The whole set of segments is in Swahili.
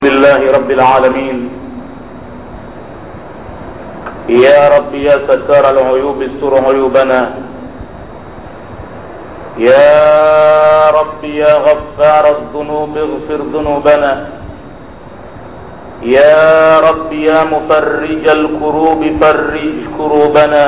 لله رب العالمين يا رب يا ستار العيوب استر عيوبنا يا رب يا غفار الذنوب اغفر ذنوبنا يا رب يا مفرج الكروب فرج كروبنا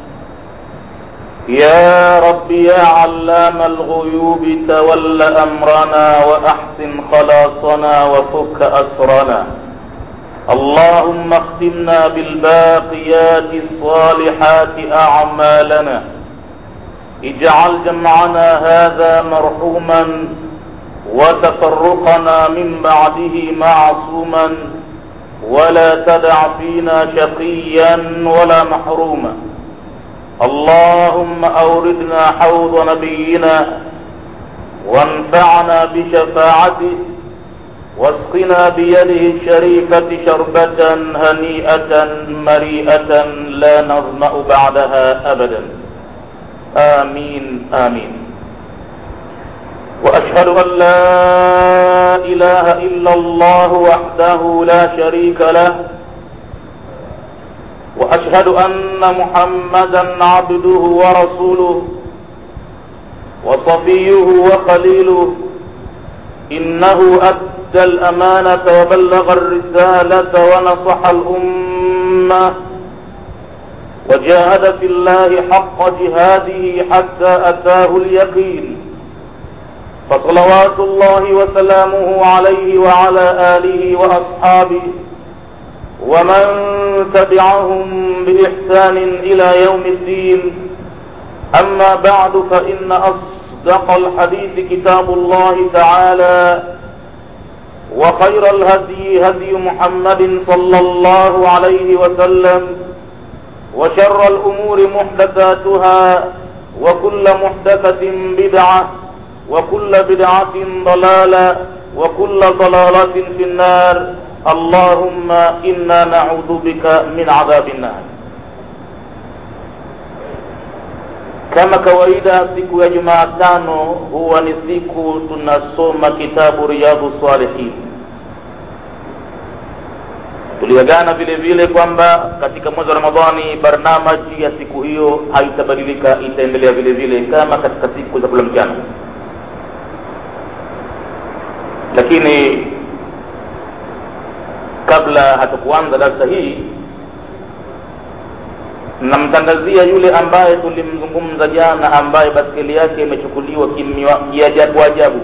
يا رب يا علام الغيوب تول أمرنا وأحسن خلاصنا وفك أسرنا اللهم اختمنا بالباقيات الصالحات أعمالنا اجعل جمعنا هذا مرحوما وتفرقنا من بعده معصوما ولا تدع فينا شقيا ولا محروما اللهم أوردنا حوض نبينا وانفعنا بشفاعته واسقنا بيده الشريفة شربة هنيئة مريئة لا نظمأ بعدها أبدا آمين آمين وأشهد أن لا إله إلا الله وحده لا شريك له وأشهد أن محمدا عبده ورسوله وصفيه وخليله إنه أدى الأمانة وبلغ الرسالة ونصح الأمة وجاهد في الله حق جهاده حتى أتاه اليقين فصلوات الله وسلامه عليه وعلى آله وأصحابه ومن تبعهم بإحسان إلى يوم الدين أما بعد فإن أصدق الحديث كتاب الله تعالى وخير الهدي هدي محمد صلى الله عليه وسلم وشر الأمور محدثاتها وكل محدثة بدعة وكل بدعة ضلالة وكل ضلالة في النار اللهم إنا نعوذ بك من عذاب النار kama kawaida siku ya jumaatano huwa ni siku tunasoma kitabu riyadhu salihin tuliagana vile vile kwamba katika mwezi wa ramadhani barnamaji ya siku hiyo haitabadilika itaendelea vile vile kama katika siku za kula mchana lakini kabla hatukuanza darsa hii namtangazia yule ambaye tulimzungumza jana ambaye baskeli yake imechukuliwa kiajabu ajabu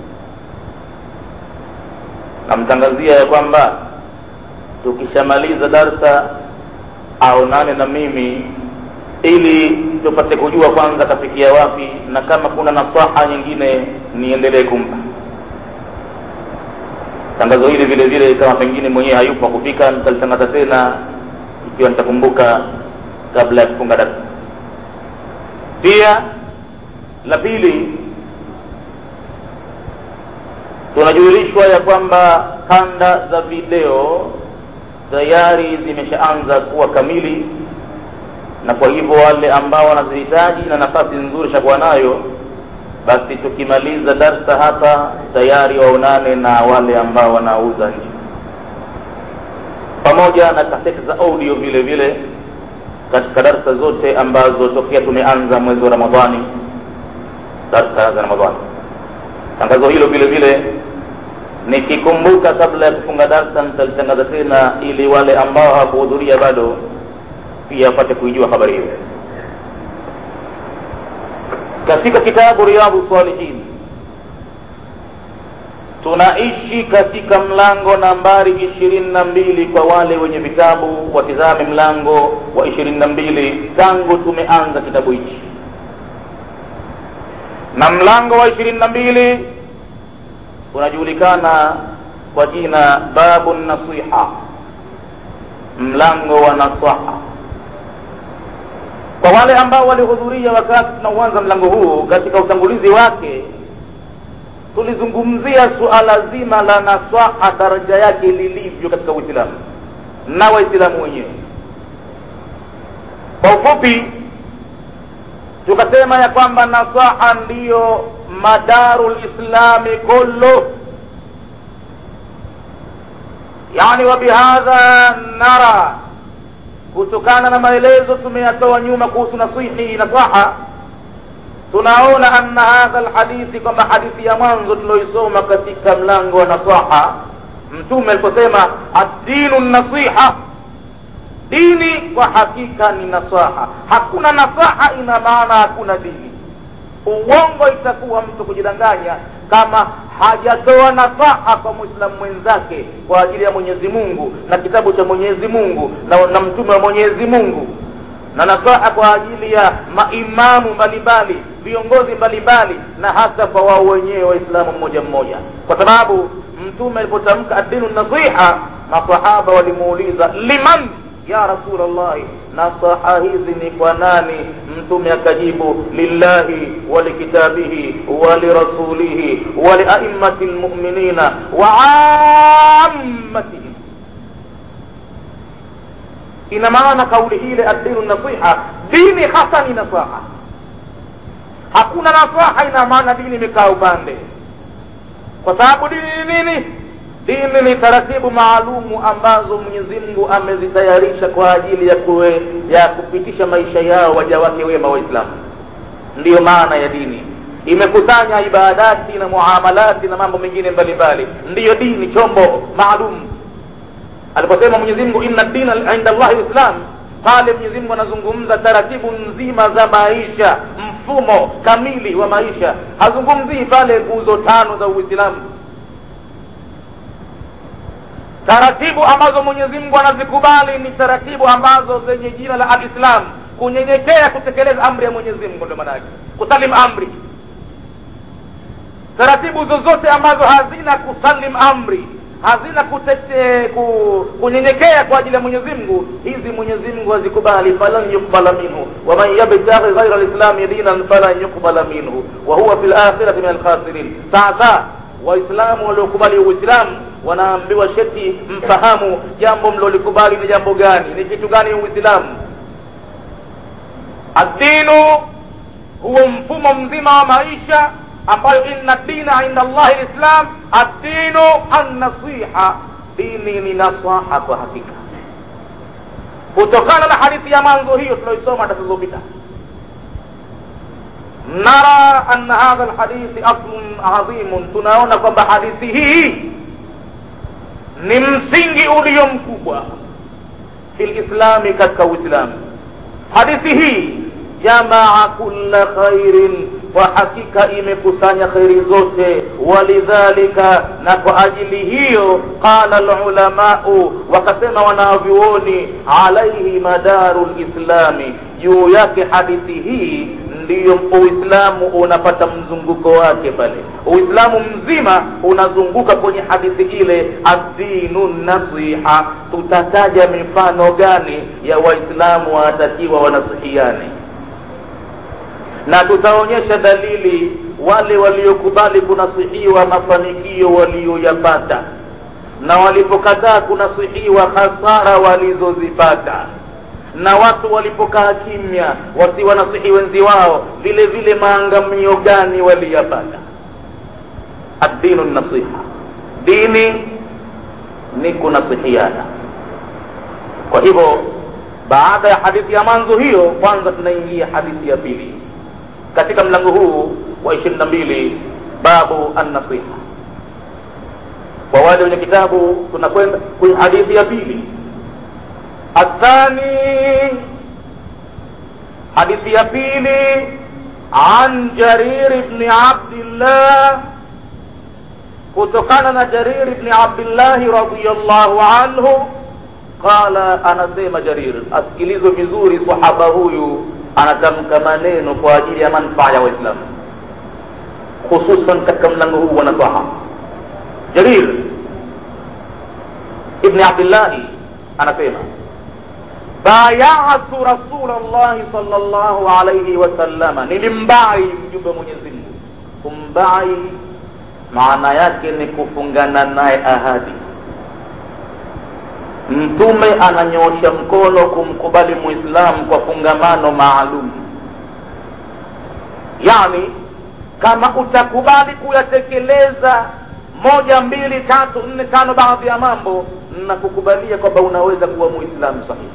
namtangazia ya kwamba tukishamaliza darsa aonane na mimi ili tupate kujua kwanza kafikia wapi na kama kuna nasaha nyingine niendelee kumpa tangazo hili vile vile kama pengine mwenyewe hayupo kufika nitalitangaza tena ikiwa nitakumbuka kabla ya kufunga darasa pia la pili tunajulishwa ya kwamba kanda za video tayari zimeshaanza kuwa kamili na kwa hivyo wale ambao wanazihitaji na nafasi nzuri shakuwa nayo basi tukimaliza darsa hapa tayari waonane na wale ambao wanauza nje pamoja na kaseti za audio vile vile katika darsa zote ambazo tokea tumeanza mwezi wa ramadhani darsa za ramadhani tangazo hilo vile vile nikikumbuka kabla ya kufunga darsa nitalitangaza tena ili wale ambao hawakuhudhuria bado pia wapate kuijua habari hiyo katika kitabu riyadhu salihin tunaishi katika mlango nambari ishirini na mbili kwa wale wenye vitabu watizame mlango wa ishirini na mbili tangu tumeanza kitabu hichi na mlango wa ishirini na mbili unajulikana kwa jina babu nasiha mlango wa nasaha kwa wale ambao walihudhuria wakati tunauanza mlango huu katika utangulizi wake tulizungumzia suala zima la nasaha daraja yake lilivyo katika uislamu na waislamu wenyewe kwa ufupi tukasema ya kwamba nasaha ndiyo madaru lislami kullu yani wabihadha nara kutokana na maelezo tumeyatoa nyuma kuhusu nasihi nasaha tunaona anna hadha lhadithi kwamba hadithi ya mwanzo tulioisoma katika mlango wa nasaha mtume aliposema addinu nasiha dini kwa hakika ni nasaha hakuna nasaha ina maana hakuna dini uongo itakuwa mtu kujidanganya kama hajatoa nasaha kwa mwislamu mwenzake kwa ajili ya mwenyezi mungu na kitabu cha mwenyezi mungu na, na mtume wa mwenyezi mungu na nasaha kwa ajili ya maimamu mbalimbali viongozi mbalimbali na hata kwa wao wenyewe waislamu mmoja mmoja kwa sababu mtume alipotamka adinu nasiha masahaba walimuuliza liman ya rasulllahi nasaha hizi ni kwa nani mtume akajibu lillahi walikitabihi walirasulihi waliaimmati lmuminina waammatihim ina maana kauli ile addinu nasiha dini hasa ni nasaha hakuna nasaha ina maana dini imekaa upande kwa sababu dini ni nini dini ni taratibu maalumu ambazo mwenyezi mungu amezitayarisha kwa ajili ya kuwe, ya kupitisha maisha yao waja wake wema waislamu ndiyo maana ya dini imekusanya ibadati na muamalati na mambo mengine mbalimbali ndiyo dini chombo maalum aliposema mwenyezi mungu inna dina inda llahi lislam pale mwenyezi mungu anazungumza taratibu nzima za maisha mfumo kamili wa maisha hazungumzii pale nguzo tano za uislamu taratibu ambazo mwenyezi mungu anazikubali ni taratibu ambazo zenye jina la alislam kunyenyekea kutekeleza amri ya mwenyezi mungu ndio maana yake kusalim amri taratibu zozote ambazo hazina kusalim amri hazina kutete, ku, kunyenyekea kwa ajili ya mwenyezi mungu hizi mwenyezi mungu hazikubali falan yukbala minhu waman yabtaghi ghaira lislami dinan falan yukbala minhu wa huwa fi lakhirati min alkhasirin sasa waislamu waliokubali uislamu wanaambiwa sheti mfahamu jambo mlolikubali ni jambo gani ni kitu gani uislamu addinu huo mfumo mzima wa maisha ambayo inna dina inda allahi lislam addinu annasiha dini ni nasaha kwa hakika kutokana na hadithi ya mwanzo hiyo tunaoisoma tatazopita nara anna hadha lhadithi aslun adhimun tunaona kwamba hadithi hii ni msingi ulio mkubwa fi lislami katika uislamu hadithi hii jamaa kulla khairin kwa hakika imekusanya kheri zote walidhalika na kwa ajili hiyo qala lulamau wakasema wanavyuoni alaihi madaru lislami juu yake hadithi hii ndiyo uislamu unapata mzunguko wake pale uislamu mzima unazunguka kwenye hadithi ile addinu nasiha tutataja mifano gani ya waislamu wanatakiwa wanasihiane na tutaonyesha dalili wale waliokubali kunasihiwa mafanikio walioyapata na walipokataa kunasihiwa hasara walizozipata na watu walipokaa kimya wasiwanasihi wenzi wao vile vile maangamio gani waliyapata addinu nasiha dini ni kunasihiana kwa hivyo baada ya hadithi ya mwanzo hiyo kwanza tunaingia hadithi ya pili katika mlango huu wa ishirini na mbili babu annasiha kwa wale wenye kitabu tunakwenda kwenye hadithi ya pili الثاني حديث يبيلي عن جرير بن عبد الله kutokana na jarir bni abdillahi radiallahu anhu qala anasema jarir asikilizwe vizuri sahaba huyu anatamka maneno kwa ajili ya manfaa ya waislamu hususan katika mlango huu wa nasaha jarir ibni abdillahi anasema bayatu rasul llahi sal llahu alaihi wasallama nilimbai mjumbe wa mwenyezi mungu kumbai maana yake ni kufungana naye ahadi mtume ananyosha mkono kumkubali muislamu kwa fungamano maalum yani kama utakubali kuyatekeleza moja mbili tatu nne tano baadhi ya mambo na kukubalia kwamba unaweza kuwa muislamu sahihi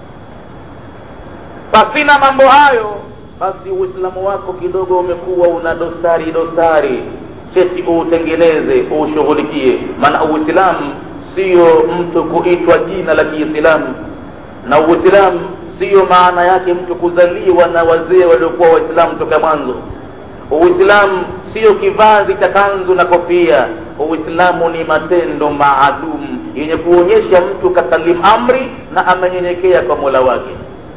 pasina mambo hayo basi uislamu wako kidogo umekuwa una dosari dosari cheti uutengeneze uushughulikie maana uislamu siyo mtu kuitwa jina la kiislamu na uislamu siyo maana yake mtu kuzaliwa na wazee waliokuwa waislamu toka mwanzo uislamu siyo kivazi cha kanzu na kofia uislamu ni matendo maalum yenye kuonyesha mtu kasalimu amri na amenyenyekea kwa mola wake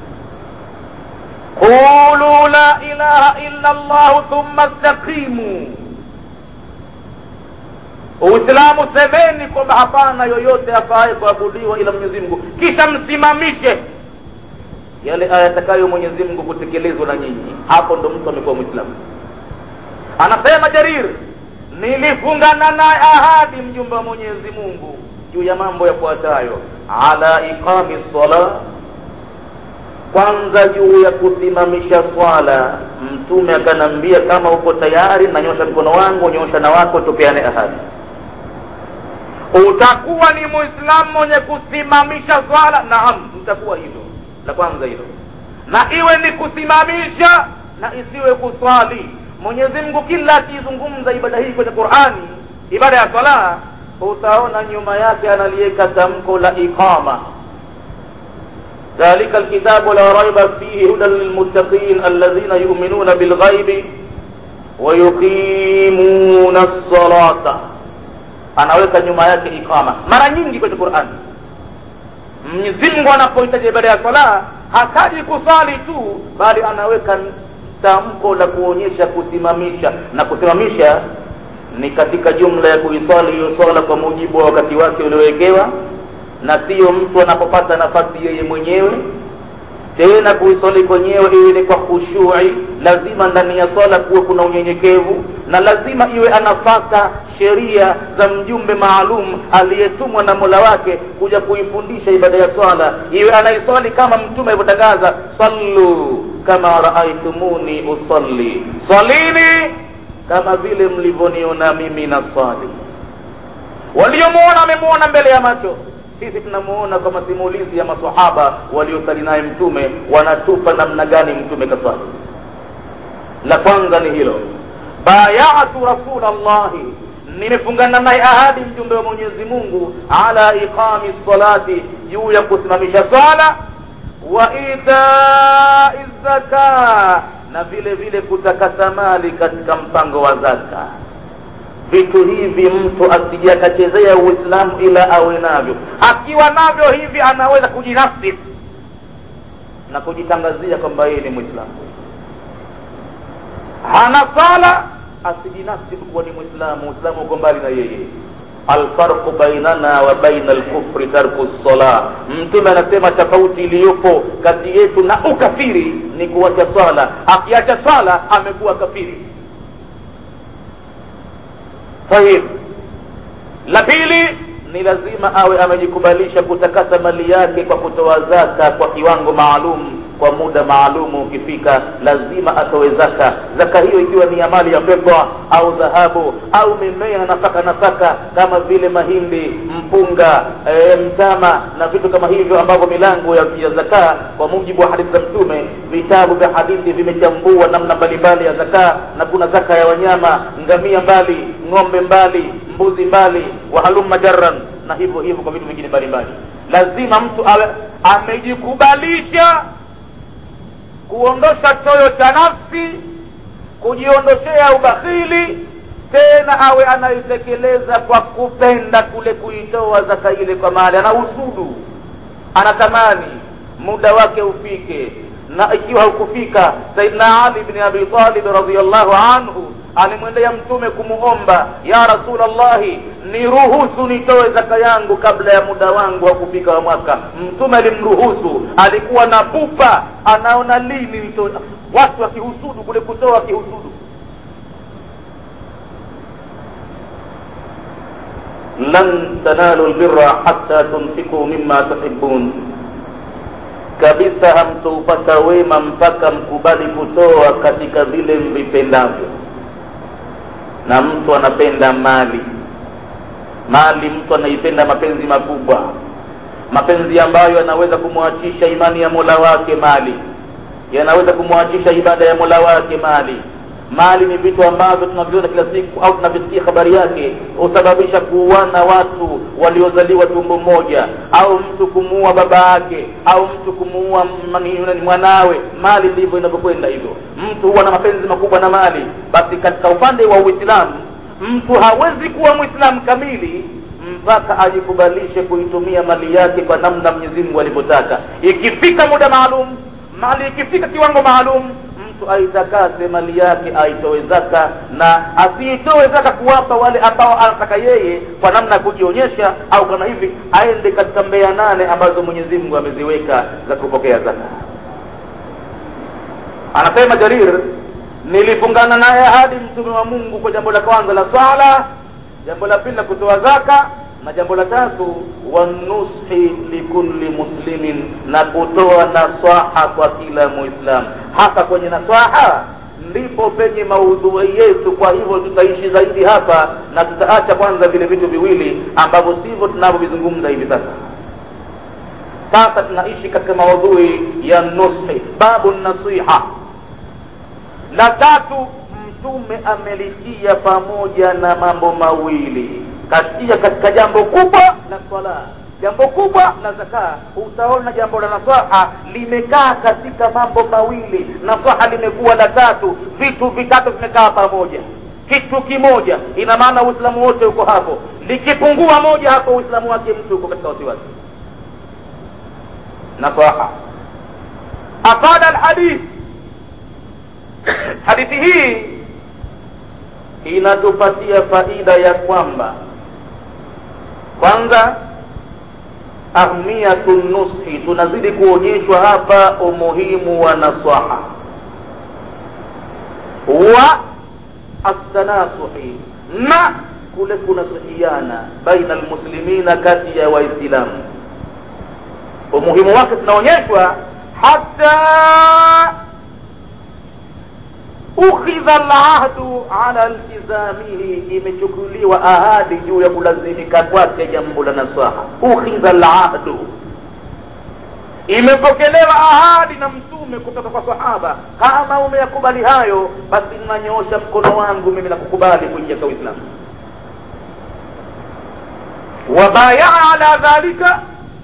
qulu la ilaha illa llahu thumma staqimu uislamu semeni kwamba hapana yoyote afaaye kuabudiwa ila mwenyezi mungu kisha msimamishe yale ayatakayo mwenyezi mungu kutekelezwa na nyinyi hapo ndo mtu amekuwa mwislamu anasema jarir nilifungana naye ahadi mjumbe wa mwenyezi mungu juu ya mambo yafuatayo ala iqami sala kwanza juu ya kusimamisha swala mtume akanambia kama uko tayari nanyosha mkono wangu nyosha na wako tupeane ahadi utakuwa ni muislamu mwenye kusimamisha swala naam utakuwa hilo la kwanza hilo na iwe ni kusimamisha na isiwe kuswali mwenyezi mungu kila akizungumza ibada hii kwenye qurani ibada ya swala utaona nyuma yake analiweka tamko la iqama ذلك الكتاب لا ريب فيه هدى للمتقين الذين يؤمنون بالغيب ويقيمون الصلاة anaweka nyuma yake iqama mara nyingi kwenye qurani mwenyezi mungu anapohitaji ibada ya sala hataji kusali tu bali anaweka tamko la kuonyesha kusimamisha na kusimamisha ni katika jumla ya kuiswali hiyo swala kwa mujibu wa wakati wake uliowekewa na siyo mtu anapopata nafasi yeye mwenyewe tena kuiswali kwenyewe iwe ni kwa khushui lazima ndani ya swala kuwe kuna unyenyekevu na lazima iwe anafata sheria za mjumbe maalum aliyetumwa na mola wake kuja kuifundisha ibada ya swala iwe anaiswali kama mtume alivyotangaza sallu kama raaitumuni usalli swalini kama vile mlivyoniona mimi na swali waliomuona wamemuona mbele ya macho sisi tunamuona kwa masimulizi ya masahaba waliosali naye mtume wanatupa namna gani mtume kaswali la kwanza ni hilo bayatu rasulallahi nimefungana naye ahadi mjumbe wa mwenyezi mungu ala iqami salati juu ya kusimamisha swala wa itai zaka na vile vile kutakasa mali katika mpango wa zaka vitu hivi mtu asije akachezea uislamu ila awe navyo akiwa navyo hivi anaweza kujinafsi na kujitangazia kwamba yeye ni mwislamu hana sala asijinafsi kuwa ni mwislamu uislamu uko mbali na yeye alfarqu bainana wa baina alkufri tarku lsala mtume anasema tofauti iliyopo kati yetu na ukafiri ni kuacha swala akiacha swala amekuwa kafiri tayib la pili ni lazima awe amejikubalisha kutakasa mali yake kwa kutoa zaka kwa kiwango maalum kwa muda maalumu ukifika lazima atoe zaka zaka hiyo ikiwa ni ya mali ya fedha au dhahabu au mimea na nafaka nafaka kama vile mahindi mpunga e, mtama na vitu kama hivyo ambavyo milango ya, ya zaka kwa mujibu wa hadithi za mtume vitabu vya hadithi vimechambua namna mbalimbali ya zaka na kuna zaka ya wanyama ngamia mbali ng'ombe mbali mbuzi mbali wahalumma jarran na hivyo hivyo kwa vitu vingine mbalimbali lazima mtu awe amejikubalisha kuondosha choyo cha nafsi kujiondoshea ubakhili tena awe anaitekeleza kwa kupenda kule kuitoa zaka ile kwa mali ana usudu anatamani muda wake ufike na ikiwa haukufika saidna ali bni abi talib radiallahu anhu alimwendea mtume kumuomba ya rasulllahi niruhusu nitoe zaka yangu kabla ya muda wangu wa kufika wa mwaka mtume alimruhusu alikuwa na pupa anaona lini nitoe watu wakihusudu kule kutoa wakihusudu lan tanalu lbira hatta tunfiku mima tuhibun kabisa hamtoupata wema mpaka mkubali kutoa katika vile mvipendavyo na mtu anapenda mali mali mtu anaipenda mapenzi makubwa mapenzi ambayo yanaweza kumwachisha imani ya mola wake mali yanaweza kumwachisha ibada ya mola wake mali mali ni vitu ambavyo tunaviona kila siku au tunavisikia habari yake husababisha kuuana watu waliozaliwa tumbo moja au mtu kumuua baba yake au mtu kumuua mwanawe mali ndivyo inavyokwenda hivyo mtu huwa na mapenzi makubwa na mali basi katika upande wa uislamu mtu hawezi kuwa mwislamu kamili mpaka ajikubalishe kuitumia mali yake kwa namna mwenyezi mungu alivyotaka ikifika muda maalum mali ikifika kiwango maalum mtu aitakase mali yake aitoe zaka na asiitoe zaka kuwapa wale ambao anataka yeye kwa namna ya kujionyesha au kama hivi aende katika mbea nane ambazo mwenyezi mungu ameziweka za kupokea zaka anasema jarir nilifungana naye hadi mtume wa mungu kwa jambo la kwanza la swala jambo la pili la kutoa zaka na jambo la tatu wanushi likulli muslimin na kutoa naswaha kwa kila muislamu hapa kwenye naswaha ndipo penye maudhui yetu kwa hivyo tutaishi zaidi hapa na tutaacha kwanza vile vitu viwili ambavyo sivyo tunavyovizungumza hivi sasa sasa tunaishi katika maudhui ya nushi babu nasiha la tatu mtume amelitia pamoja na mambo mawili katia katika jambo kubwa la swala jambo kubwa la zaka utaona jambo la nasaha limekaa katika mambo mawili nasaha limekuwa la tatu vitu vitatu vimekaa pamoja kitu kimoja ina maana uislamu wote uko hapo likipungua moja hapo uislamu wake mtu uko katika wasiwasi nasaha afada alhadith hadithi hii inatupatia faida ya kwamba kwanza ahmiyatu nushi tunazidi kuonyeshwa hapa umuhimu wa nasaha wa astanasuhi na kule kunasihiana baina almuslimina kati ya waislamu umuhimu wake tunaonyeshwa hata ukhidha alahdu ala iltizamihi imechukuliwa ahadi juu ya kulazimika kwake jambo la nasaha ukhidha alahdu imepokelewa ahadi na mtume kutoka kwa sahaba kama umeyakubali hayo basi nanyoosha mkono wangu mimi na kukubali kuingia kwa uislamu wabayaa ala dhalika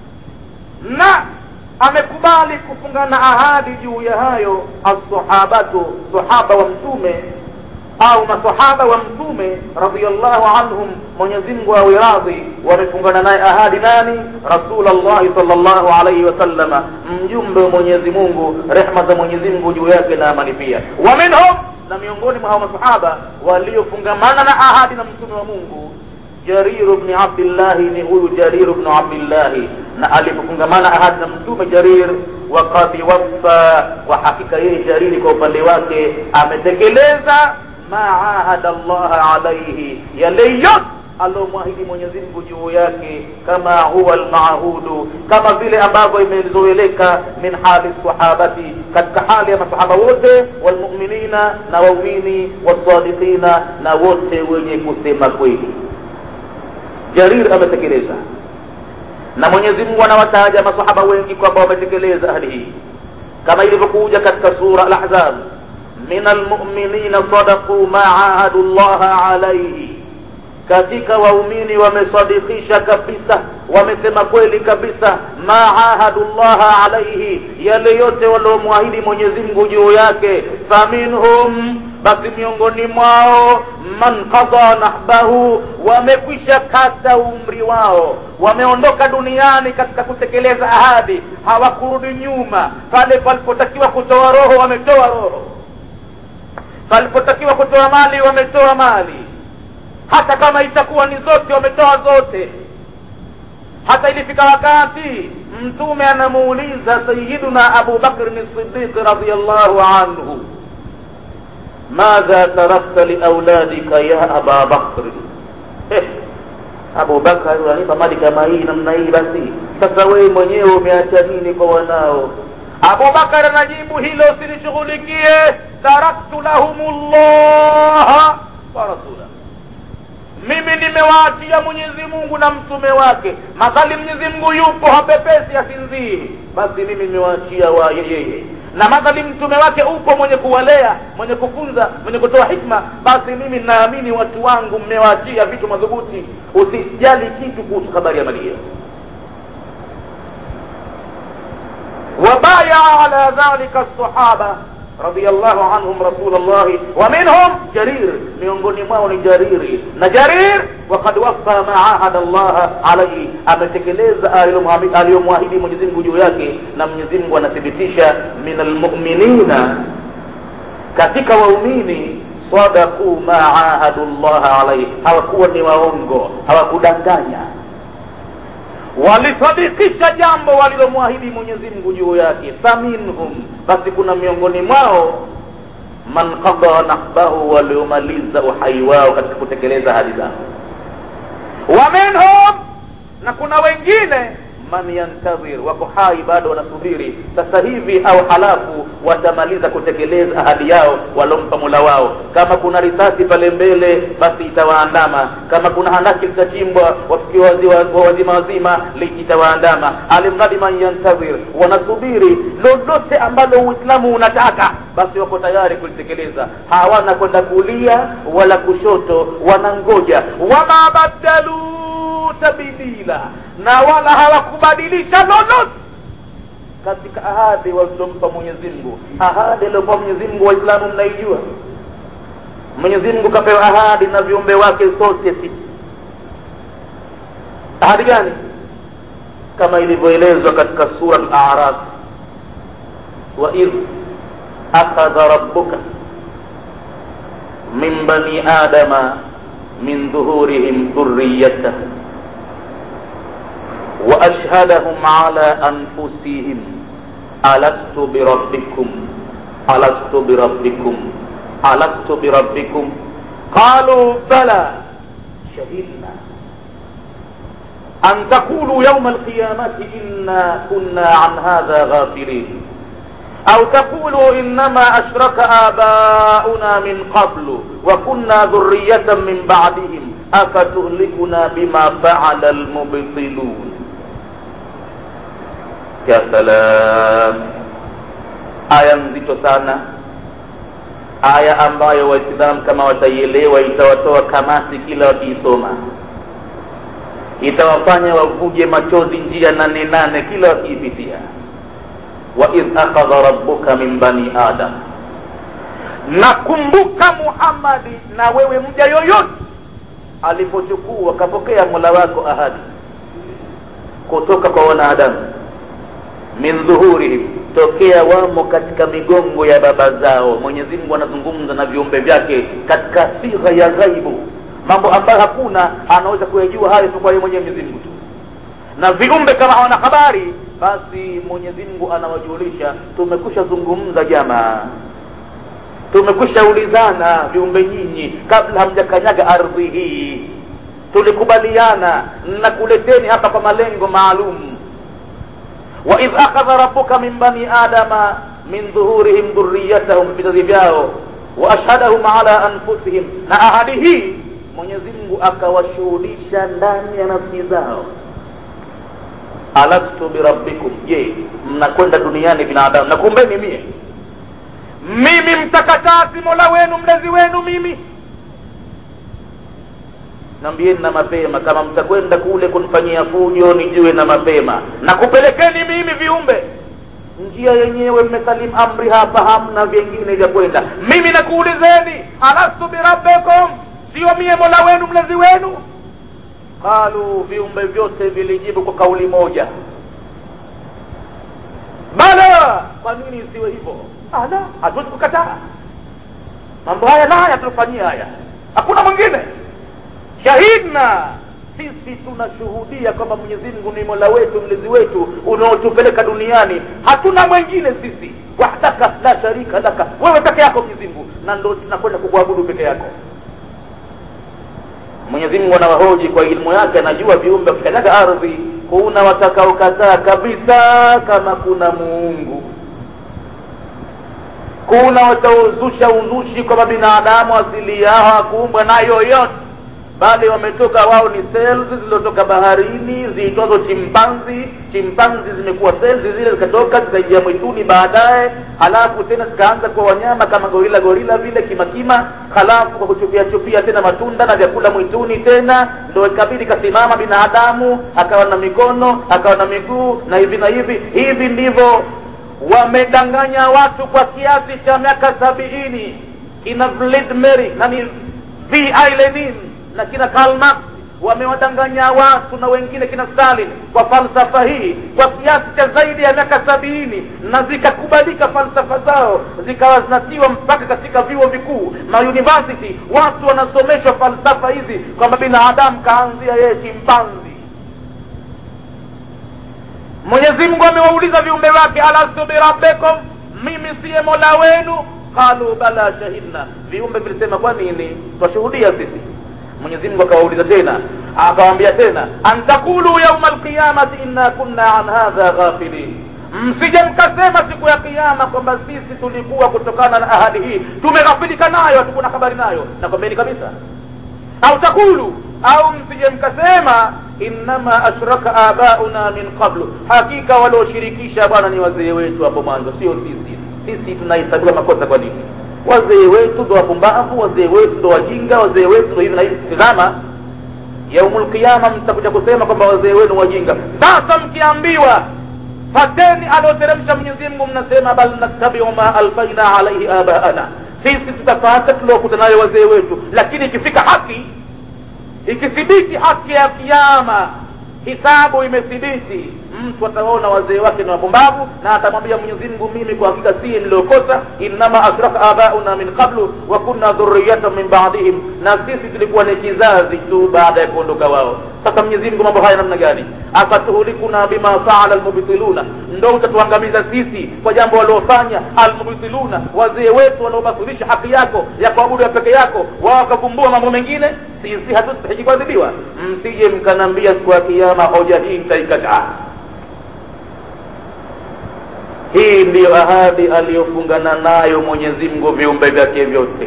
na amekubali kufungana ahadi juu ya hayo alsahabatu sahaba wa mtume au masahaba wa mtume radiallahu anhum mwenyezi mungu awe radhi wamefungana naye ahadi nani rasulllahi salllahu alaihi wasallama mjumbe wa mwenyezi mungu rehma za mwenyezi mungu juu yake na amani pia wa minhum na miongoni mwa hao masahaba waliofungamana na ahadi na mtume wa mungu jariru bni abdillahi ni huyu jariru bnu abdillahi na alipofungamana ahadi na mtume jarir wakad waffa kwa hakika yeye jariri kwa upande wake ametekeleza ma ahada llaha alaihi yale yote alomwahidi mwenyezi mungu juu yake kama huwa almahudu kama vile ambavyo imezoeleka min hali sahabati katika hali ya masahaba wote walmuminina na waumini wasadiqina na wote wenye kusema kweli jarir ametekeleza na mwenyezi mungu anawataja masahaba wengi kwamba wametekeleza ahadi hii kama ilivyokuja katika sura al-ahzab min almu'minina sadaqu ma ahadu llaha alayhi katika waumini wamesadikisha kabisa wamesema kweli kabisa ma ahadu llaha alaihi yale yote waliomwahidi mwenyezi mungu juu yake faminhum basi miongoni mwao man qada nahbahu wamekwisha kata umri wao wameondoka duniani katika kutekeleza ahadi hawakurudi nyuma pale palipotakiwa kutoa roho wametoa roho palipotakiwa kutoa mali wametoa mali hata kama itakuwa ni zote wametoa zote hata ilifika wakati mtume anamuuliza sayiduna abu bakrin sidiq radiallahu anhu madha tarakta liauladika ya aba bakri eh, abu bakari unanipa mali kama hii namna hii basi sasa wewe mwenyewe umeacha nini kwa wanao abubakar anajibu hilo usilishughulikie taraktu lahum llaha wa rasula mimi nimewaachia mwenyezi mungu na mtume wake madhali mwenyezi mungu yupo hapepesi asinzii basi mimi nimewaachia wa yeye na madhali mtume wake upo mwenye kuwalea mwenye kufunza mwenye kutoa hikma basi mimi naamini watu wangu mmewaachia vitu madhubuti usijali kitu kuhusu habari ya mali hiyo وبايع على ذلك الصحابة رضي الله عنهم رسول الله ومنهم جرير miongoni mwao ni jariri na jarir wakad wafa ma ahada Allah alaihi ametekeleza aliyomwahidi Mwenyezi Mungu juu yake na Mwenyezi Mungu anathibitisha min almu'minina katika waumini sadaku ma ahadu Allah alaihi hawakuwa ni waongo hawakudanganya walisadikisha jambo walilomwahidi Mwenyezi Mungu juu yake faminhum basi kuna miongoni mwao man qada nahbahu waliomaliza uhai wao katika kutekeleza ahadi zao wa minhum na kuna wengine man yantadhir wako hai bado wanasubiri sasa hivi au halafu watamaliza kutekeleza ahadi yao walompa mola wao kama kuna risasi pale mbele basi itawaandama kama kuna handaki litachimbwa wafikiwa wazima wazima itawaandama alimradi man yantadhir wanasubiri lolote ambalo uislamu unataka basi wako tayari kulitekeleza hawana kwenda kulia wala kushoto wanangoja wama badalu tabdila na wala hawakubadilisha lolote katika ahadi walizompa Mwenyezi Mungu. Ahadi aliyopewa Mwenyezi Mungu, Waislamu mnaijua. Mwenyezi Mungu kapewa ahadi na viumbe wake sote sisi. Ahadi gani? Kama ilivyoelezwa katika sura Al-A'raf, wa idh akhadha rabbuka min bani adama min dhuhurihim dhurriyyatahum وأشهدهم على أنفسهم ألست بربكم ألست بربكم ألست بربكم قالوا بلى شهدنا أن تقولوا يوم القيامة إنا كنا عن هذا غافلين أو تقولوا إنما أشرك آباؤنا من قبل وكنا ذرية من بعدهم أفتهلكنا بما فعل المبطلون ya salam aya nzito sana aya ambayo waislamu kama wataielewa itawatoa kamasi kila wakiisoma itawafanya wavuje machozi njia nane nane kila wakiipitia wa idh akhadha rabbuka min bani adam nakumbuka muhammadi na wewe mja yoyote alipochukua kapokea mola wako ahadi kutoka kwa wanadamu min dhuhurihim tokea wamo katika migongo ya baba zao mwenyezi mungu anazungumza na viumbe vyake katika sigha ya ghaibu mambo ambayo hakuna anaweza kuyajua hayo tu kwa yeye mwenyewe mwenyezi mungu tu na viumbe kama hawana habari basi mwenyezi mungu anawajulisha tumekusha zungumza jamaa tumekusha ulizana viumbe nyinyi kabla hamjakanyaga ardhi hii tulikubaliana na kuleteni hapa kwa malengo maalum waidh akhadha rabbuka min bani adama min dhuhurihim dhurriyatahum vizazi vyao waashhadahum ala anfusihim na ahadi hii mwenyezi mungu akawashuhudisha ndani ya nafsi zao alastu birabbikum je mnakwenda duniani binadamu na kumbeni mie mimi mtakatasi mola wenu mlezi wenu mimi nambieni na mapema kama mtakwenda kule kunifanyia fujo nijue na mapema na kupelekeni mimi viumbe njia yenyewe mmesalimu amri hapa hamna vyengine vya kwenda mimi nakuulizeni alastu birabbikum sio mie mola wenu mlezi wenu qalu viumbe vyote vilijibu kwa kauli moja bala kwa nini isiwe hivyo ala hatuwezi kukataa mambo haya na haya tulifanyia haya hakuna mwingine shahidna sisi tunashuhudia kwamba mwenyezi mungu ni mola wetu mlezi wetu unaotupeleka duniani hatuna mwengine sisi wahdaka la sharika laka wewe peke yako mwenyezi mungu na ndo tunakwenda kukuabudu peke yako mwenyezi mungu anawahoji kwa ilmu yake anajua viumbe wakikanyaga ardhi kuna watakaokataa kabisa kama kuna muungu kuna wataozusha uzushi kwamba binadamu asili yao hakuumbwa na yoyote bali wametoka wao ni cells zilizotoka baharini ziitwazo chimpanzi chimpanzi zimekuwa cells zile zikatoka zikaingia mwituni baadaye halafu tena zikaanza kuwa wanyama kama gorila gorila vile kimakima halafu kwa kuchupia chupia tena matunda na vyakula mwituni tena ndo ikabidi kasimama binadamu akawa na mikono akawa na miguu na hivi na hivi hivi ndivyo wamedanganya watu kwa kiasi cha miaka sabiini kina Vlad Mary nani V. I. Lenin na kina Karl Marx wamewadanganya watu na wengine kina Stalin kwa falsafa hii kwa kiasi cha zaidi ya miaka sabini na zikakubalika falsafa zao zikawa zinatiwa mpaka katika vyuo vikuu na university watu wanasomeshwa falsafa hizi kwamba binadamu kaanzia yeye chimpanzi mwenyezi mungu amewauliza viumbe wake alastu birabbikum mimi siye mola wenu qalu bala shahidna viumbe vilisema kwa nini twashuhudia sisi mwenyezi mungu akawauliza tena akawambia tena antakulu yauma alqiyamati inna kunna an hadha ghafilin msije mkasema siku ya kiama kwamba sisi tulikuwa kutokana na ahadi hii tumeghafilika nayo hatukuna habari nayo nakwambeni kabisa au takulu au msije mkasema innama ashraka abauna min qablu hakika walioshirikisha bwana ni wazee wetu hapo mwanzo sio sisi sisi tunahesabiwa makosa kwa nini wazee wetu ndo wapumbavu wazee wetu ndo wajinga wazee wetu ndo hivi na hivi tizama yaumul qiyama mtakuja kusema kwamba wazee wenu wajinga sasa mkiambiwa fateni alioteremsha mwenyezi mungu mnasema bal nattabiu ma alfaina alaihi abaana sisi tutafata tuliokuta nayo wazee wetu lakini ikifika haki ikithibiti haki ya kiama hisabu imethibiti mtu ataona wazee wake ni wapumbavu na atamwambia mwenyezi mungu mimi kwa hakika siye niliokosa innama ashraka abauna min qablu wa kunna dhurriyatan min ba'dihim na sisi tulikuwa ni kizazi tu baada ya kuondoka wao sasa mwenyezi mungu mambo haya namna gani afatuhulikuna bima faala almubtiluna ndo utatuangamiza sisi kwa jambo waliofanya almubtiluna wazee wetu wanaobatilisha haki yako ya kuabudu ya peke yako wao wakavumbua mambo mengine sisi hatustahiki kuadhibiwa msije mkanambia siku ya kiama hoja hii nitaikataa hii ndiyo ahadi aliyofungana nayo mwenyezi mungu viumbe vyake vyote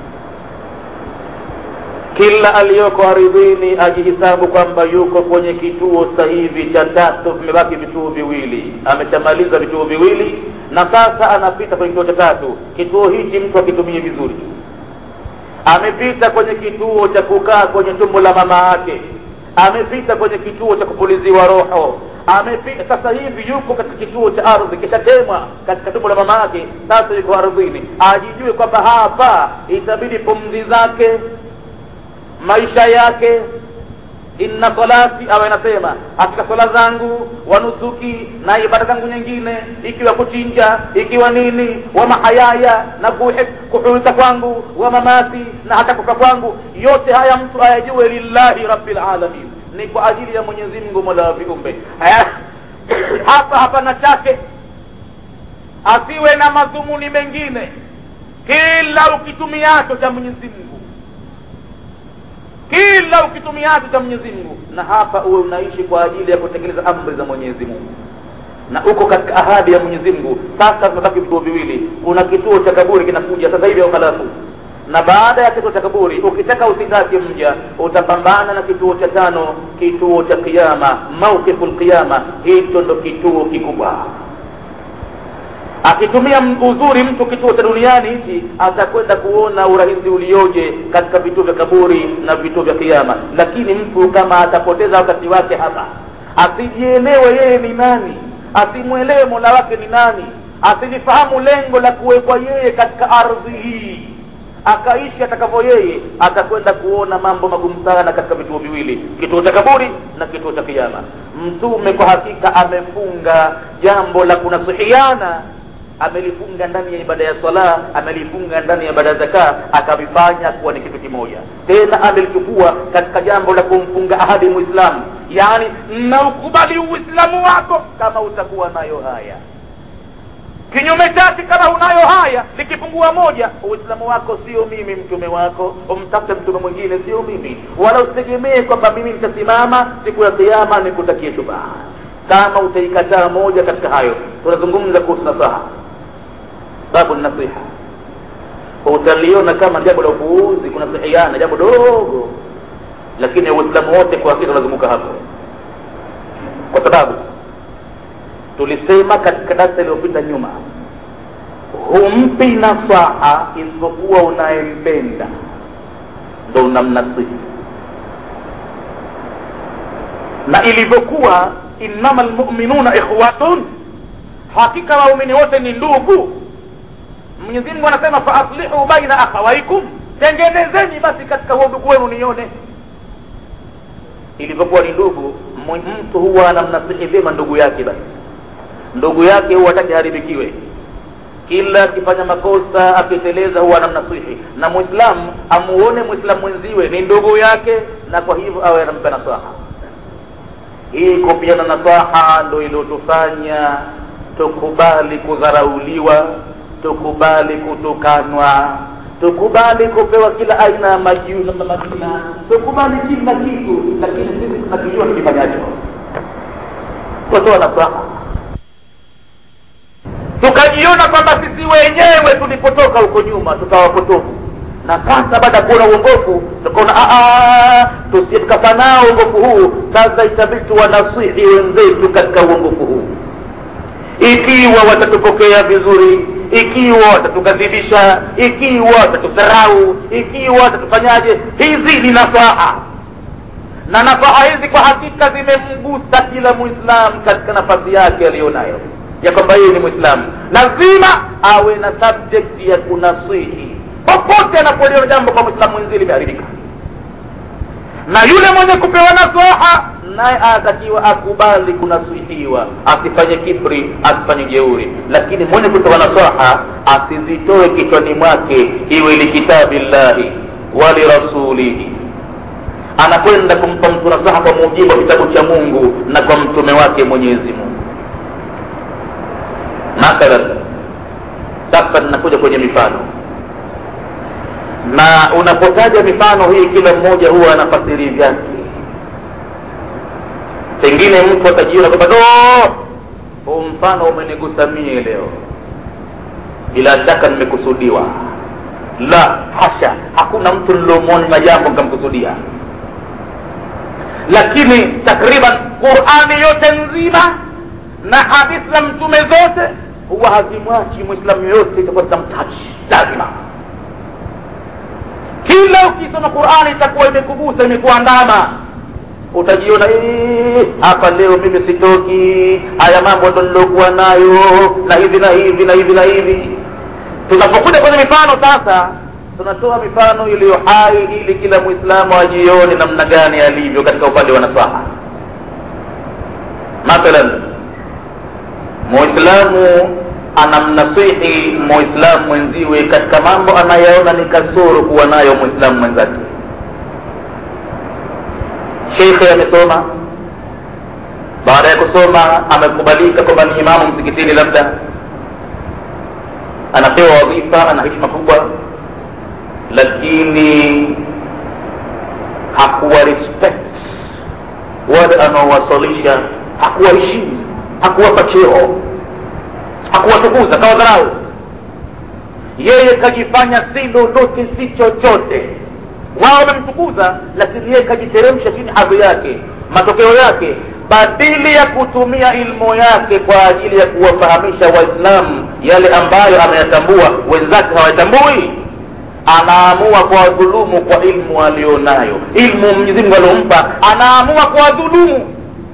kila aliyoko aridhini ajihisabu kwamba yuko kwenye kituo sasa hivi cha tatu vimebaki vituo viwili ameshamaliza vituo viwili na sasa anapita kwenye kituo cha tatu kituo hichi mtu akitumie vizuri amepita kwenye kituo cha kukaa kwenye tumbo la mama yake amepita kwenye kituo cha kupuliziwa roho amepita sasa hivi yuko katika kituo cha ardhi kishatemwa katika tumbo la mama yake sasa yuko ardhini ajijue kwamba hapa itabidi pumzi zake maisha yake inna salati awe anasema katika swala zangu wanusuki na ibada zangu nyingine ikiwa kuchinja ikiwa nini wa mahayaya na kuhuika kwangu wa mamati na hata kufa kwangu yote haya mtu ayajue lillahi rabbil alamin ni kwa ajili ya mwenyezi mungu mola wa viumbe hapa hapana chake asiwe na madhumuni mengine kila ukitumiacho cha mwenyezi mungu kila ukitumiacho cha mwenyezi mungu na hapa uwe unaishi kwa ajili ya kutekeleza amri za mwenyezi mungu na uko katika ahadi ya mwenyezi mungu sasa tumebaki vituo viwili kuna kituo cha kaburi kinakuja sasa hivi au halafu na baada ya kituo cha kaburi ukitaka usitake mja utapambana na kituo cha tano kituo cha kiama mauqifu lqiyama hicho ndo kituo kikubwa akitumia uzuri mtu kituo cha duniani hichi atakwenda kuona urahisi ulioje katika vituo vya kaburi na vituo vya kiama lakini mtu kama atapoteza wakati wake hapa asijielewe yeye ni nani asimwelewe mola wake ni nani asilifahamu lengo la kuwekwa yeye katika ardhi hii akaishi atakavyo yeye atakwenda kuona mambo magumu sana katika vituo viwili kituo cha kaburi na kituo cha kiama mtume kwa hakika amefunga jambo la kunasihiana amelifunga ndani ya ibada ya swala amelifunga ndani ya ibada ya zaka akavifanya kuwa ni kitu kimoja tena amelichukua katika jambo la kumfunga ahadi muislamu yaani na ukubali uislamu wako kama utakuwa nayo haya kinyume chake kama unayo haya likipungua moja uislamu wako sio mimi mtume wako umtafute mtume mwingine sio mimi wala usitegemee kwamba mimi nitasimama siku ya kiama nikutakie shubaha kama utaikataa moja katika hayo tunazungumza kuhusu nasaha babu nasiha utaliona kama jambo la upuuzi kunasihiana jambo dogo lakini uislamu wote kwa hakika unazunguka hapo kwa sababu tulisema katika darsa iliyopita nyuma humpi nasaha isipokuwa unayempenda ndo unamnasihi na ilivyokuwa innama lmuminuna ikhwatun hakika waumini wote ni ndugu mwenyezi mungu anasema faaslihu baina akhawaikum tengenezeni basi katika huo ndugu wenu nione ilivyokuwa ni ndugu mtu huwa anamnasihi vyema ndugu yake basi ndugu yake huwa hataki haribikiwe kila akifanya makosa akiteleza huwa anamnasihi na mwislamu amuone mwislamu mwenziwe ni ndugu yake na kwa hivyo awe anampa nasaha hii kupiana nasaha ndo iliyotufanya tukubali kudharauliwa tukubali kutukanwa tukubali kupewa kila aina ya majina majina tukubali kila kitu lakini sisi tunakijua tukifanyacho kutoa nasaha tukajiona kwamba sisi wenyewe tulipotoka huko nyuma tukawa potofu na sasa baada ya kuona uongofu tukaona tusije tukafanao uongofu huu sasa itabidi tuwanasihi wenzetu katika uongofu huu ikiwa watatupokea vizuri ikiwa watatukadhibisha ikiwa watatudharau ikiwa watatufanyaje hizi ni nasaha na nasaha hizi kwa hakika zimemgusa kila mwislamu katika nafasi yake aliyonayo ya kwamba yeye ni mwislamu lazima awe na subject ya kunasihi popote anapoliona jambo kwa mwislamu mwenzie limeharibika na yule mwenye kupewa nasaha naye anatakiwa akubali kunasihiwa asifanye kibri asifanye jeuri lakini mwenye kutoa nasaha asizitoe kichwani mwake iwe likitabi llahi walirasulihi anakwenda kumpa mtu nasaha kwa mujibu wa kitabu cha mungu na kwa mtume wake mwenyezi mungu mathalan sasa ninakuja kwenye mifano na unapotaja mifano hii kila mmoja huwa anafasiri vyake pengine mtu atajiona kwamba do huu mfano umenigusa mie leo bila shaka nimekusudiwa la hasha hakuna mtu niliomwona na jambo nikamkusudia lakini takriban qurani yote nzima na hadithi za mtume zote huwa hazimwachi mwislamu yoyote itakuwa zitamtachi lazima kila ukisoma qurani itakuwa imekugusa imekuandama utajiona hapa leo mimi sitoki haya mambo ndo nilokuwa nayo na hivi na hivi na hivi na hivi tunapokuja kwenye mifano sasa tunatoa mifano iliyo hai ili kila mwislamu ajione namna gani alivyo katika upande wa nasaha mathalan muislamu anamnasihi muislamu mwenziwe katika mambo anayaona ni kasoro kuwa nayo muislamu mwenzake shekhe amesoma baada ya kusoma amekubalika kwamba ni imamu msikitini labda anapewa wadhifa ana heshima kubwa lakini hakuwa respect wale anaowasalisha hakuwaheshimu hakuwapa cheo hakuwatukuza kawadharau yeye kajifanya si lolote si chochote wao wamemtukuza lakini yeye kajiteremsha chini hadhi yake matokeo yake badili ya kutumia ilmu yake kwa ajili ya kuwafahamisha waislamu yale ambayo ameyatambua wenzake hawayatambui anaamua kuwadhulumu kwa ilmu aliyonayo ilmu mwenyezimungu aliompa anaamua kuwadhulumu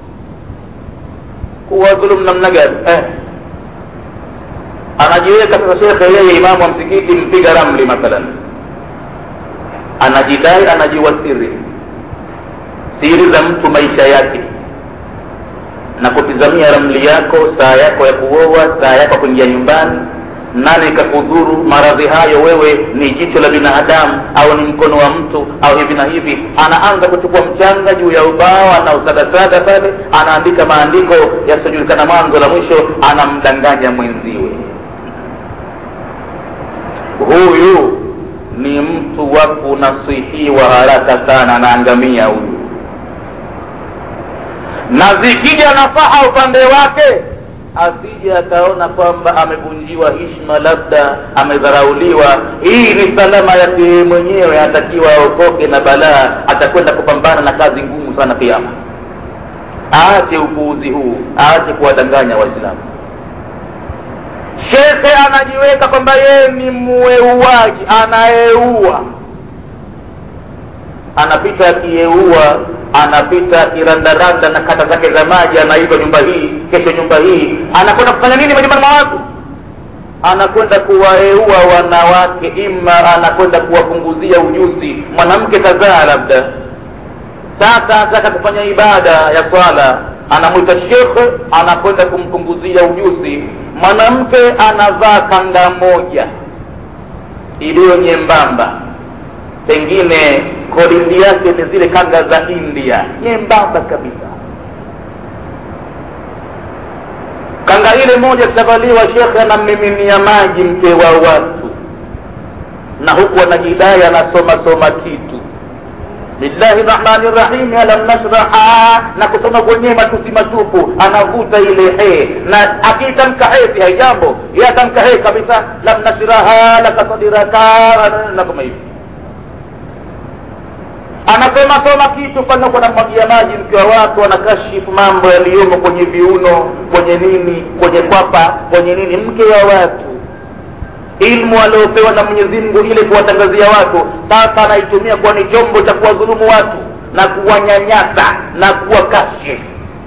kuwadhulumu namna gani eh. anajiweka sasa shekhe yeye imamu wa msikiti mpiga ramli mathalan anajidai anajiwa siri siri za mtu maisha yake na kutizamia ramli yako saa yako ya kuoa saa yako ya kuingia nyumbani nani kakudhuru maradhi hayo wewe ni jicho la binadamu au ni mkono wa mtu au hivi na hivi anaanza kuchukua mchanga juu ya ubao anausagasaga pale anaandika maandiko yasiojulikana mwanzo la mwisho anamdanganya mwenziwe huyu ni mtu wa kunasihiwa haraka sana anaangamia huyu na zikija nafaha upande wake asije akaona kwamba amevunjiwa hishma labda amedharauliwa hii ni salama yake yeye mwenyewe atakiwa aokoke na balaa atakwenda kupambana na kazi ngumu sana kiama aache upuuzi huu aache kuwadanganya waislamu shekhe anajiweka kwamba yeye ni mueuaji anayeua anapita akiyeua anapita akirandaranda na kata zake za maji anaiba nyumba hii kesho nyumba hii anakwenda kufanya nini majumbani mwa watu anakwenda kuwaeua wanawake ima anakwenda kuwapunguzia ujuzi mwanamke kadhaa labda sasa anataka kufanya ibada ya swala anamwita shekhe anakwenda kumpunguzia ujuzi mwanamke anavaa kanga moja iliyo nyembamba pengine kodindi yake ni zile kanga za india nyembamba kabisa kanga ile moja kitavaliwa shekhe anammiminia maji mke wa watu na huku anajidai anasoma soma kitu billahi rahmani rahim alam nashraha na kusoma kwenyewe matusi matupu anavuta ile he na akiitamka he si haijambo ye atamka he kabisa lam nashraha laka sadiraka na kama hivi anasema soma kitu fanya kwa namwagia maji mke wa watu anakashifu mambo yaliyomo kwenye viuno kwenye nini kwenye kwapa kwenye nini mke wa watu ilmu aliopewa na mwenyezi mungu ili kuwatangazia watu sasa anaitumia kuwa ni chombo cha kuwadhulumu watu na kuwanyanyasa na kuwakashifu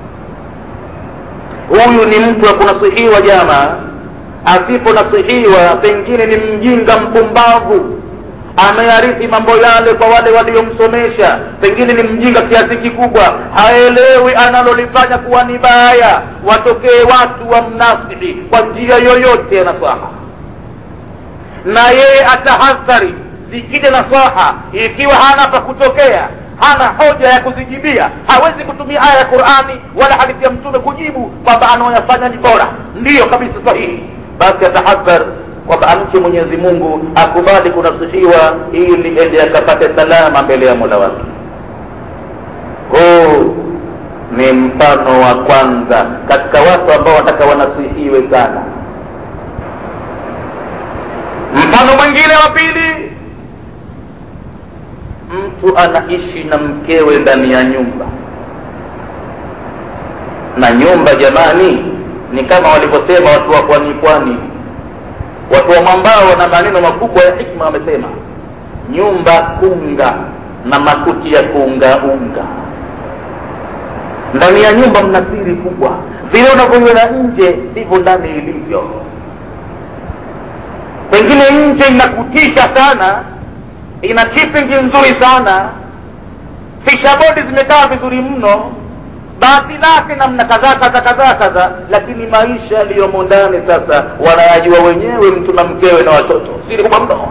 huyu ni mtu wa kunasihiwa jama asiponasihiwa pengine ni mjinga mpumbavu amearithi mambo yale kwa wale waliomsomesha pengine ni mjinga kiasi kikubwa haelewi analolifanya kuwa ni baya watokee watu wa mnasihi kwa njia yoyote ya nasaha na yeye atahadhari zikija nasaha ikiwa hana pa kutokea hana hoja ya kuzijibia hawezi kutumia aya ya qurani wala hadithi ya mtume kujibu kwamba anaoyafanya ni bora ndiyo kabisa sahihi basi atahadhar kwamba amche mwenyezi mungu akubali kunasihiwa ili ende akapate salama mbele ya mola wake huu ni mfano wa kwanza katika watu ambao wataka wanasihiwe sana mfano mwingine wa pili mtu anaishi na mkewe ndani ya nyumba na nyumba jamani ni kama walivyosema watu wa pwani pwani watu wa mwambao wana maneno makubwa ya hikma wamesema nyumba kunga na makuti ya kuungaunga ndani ya nyumba mna siri kubwa vile unavyoiona nje ndivyo ndani ilivyo pengine nje inakutisha sana ina chipping nzuri sana fishabodi zimekaa vizuri mno basi lake namna kadhaa kadha kadhaa kadha lakini maisha yaliyomo ndani sasa wanayajua wenyewe mtu na mkewe na watoto siri kubwa mno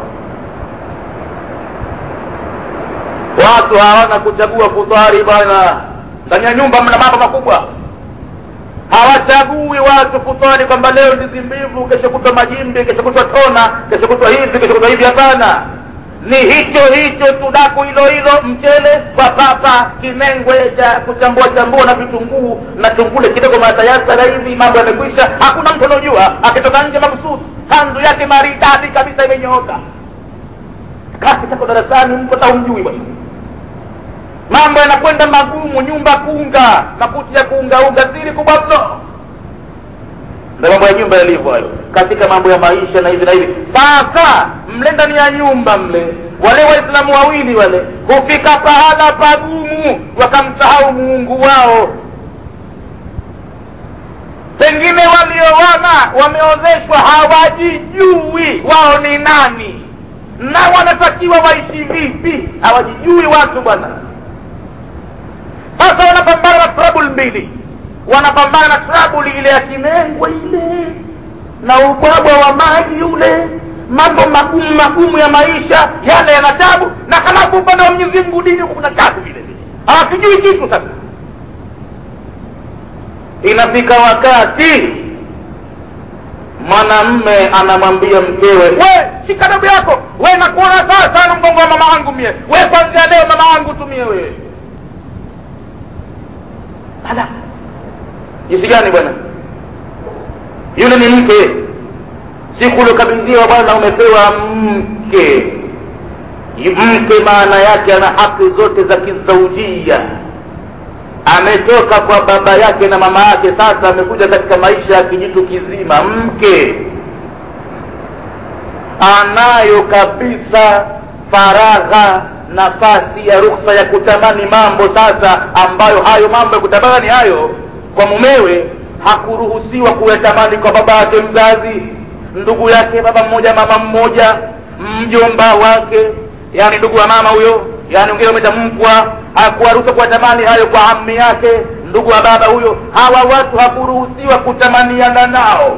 watu hawana kuchagua futari bwana ndani ya nyumba mna mambo makubwa hawachagui watu futari kwamba leo ndizi mbivu kesho kutwa majimbi kesho kutwa tona kesho kutwa hivi kesho kutwa hivi hapana ni hicho hicho tudaku hilo hilo mchele kwa papa kimengwe cha kuchambua chambua na vitunguu na tungule kidogo matayasara hivi mambo yamekwisha hakuna mtu anaojua akitoka nje makusudi kanzu yake maridadi kabisa imenyooka kasi tako darasani mko taumjui bwana mambo yanakwenda magumu nyumba kunga makuti ya kuungaunga siri kubwa mno ndo mambo ya nyumba yalivyo hayo katika mambo ya maisha na hivi na hivi sasa mle ndani ya nyumba mle wale waislamu wawili wale hufika pahala pagumu wakamsahau muungu wao pengine waliowana wameozeshwa hawajijui wao ni nani na wanatakiwa waishi vipi hawajijui watu bwana sasa wanapambana na trouble mbili wanapambana na trouble ile ya kimengwa ile na ubwabwa wa maji ule mambo magumu magumu ya maisha yale yana tabu na halafu upande wa mwenyezi mungu dini huko kuna tabu vile vile hawakijui kitu sasa inafika wakati mwanamme anamwambia mkewe we shika dabu yako we nakuona sawa sana mgongo wa mama wangu mie we kwanzia leo mama wangu tumie wewe ala jinsi gani bwana yule ni mke siku uliokabidhiwa bwana umepewa mke mke maana yake ana haki zote za kizaujia ametoka kwa baba yake na mama yake sasa amekuja katika maisha ya kijitu kizima mke anayo kabisa faragha nafasi ya ruksa ya kutamani mambo sasa ambayo hayo mambo ya kutamani hayo kwa mumewe hakuruhusiwa kuyatamani kwa baba yake mzazi ndugu yake baba mmoja mama mmoja mjomba wake yani ndugu wa mama huyo yani ungine umetamkwa hakuwaruhusa kuwatamani hayo kwa ammi yake ndugu wa baba huyo hawa watu hakuruhusiwa kutamaniana nao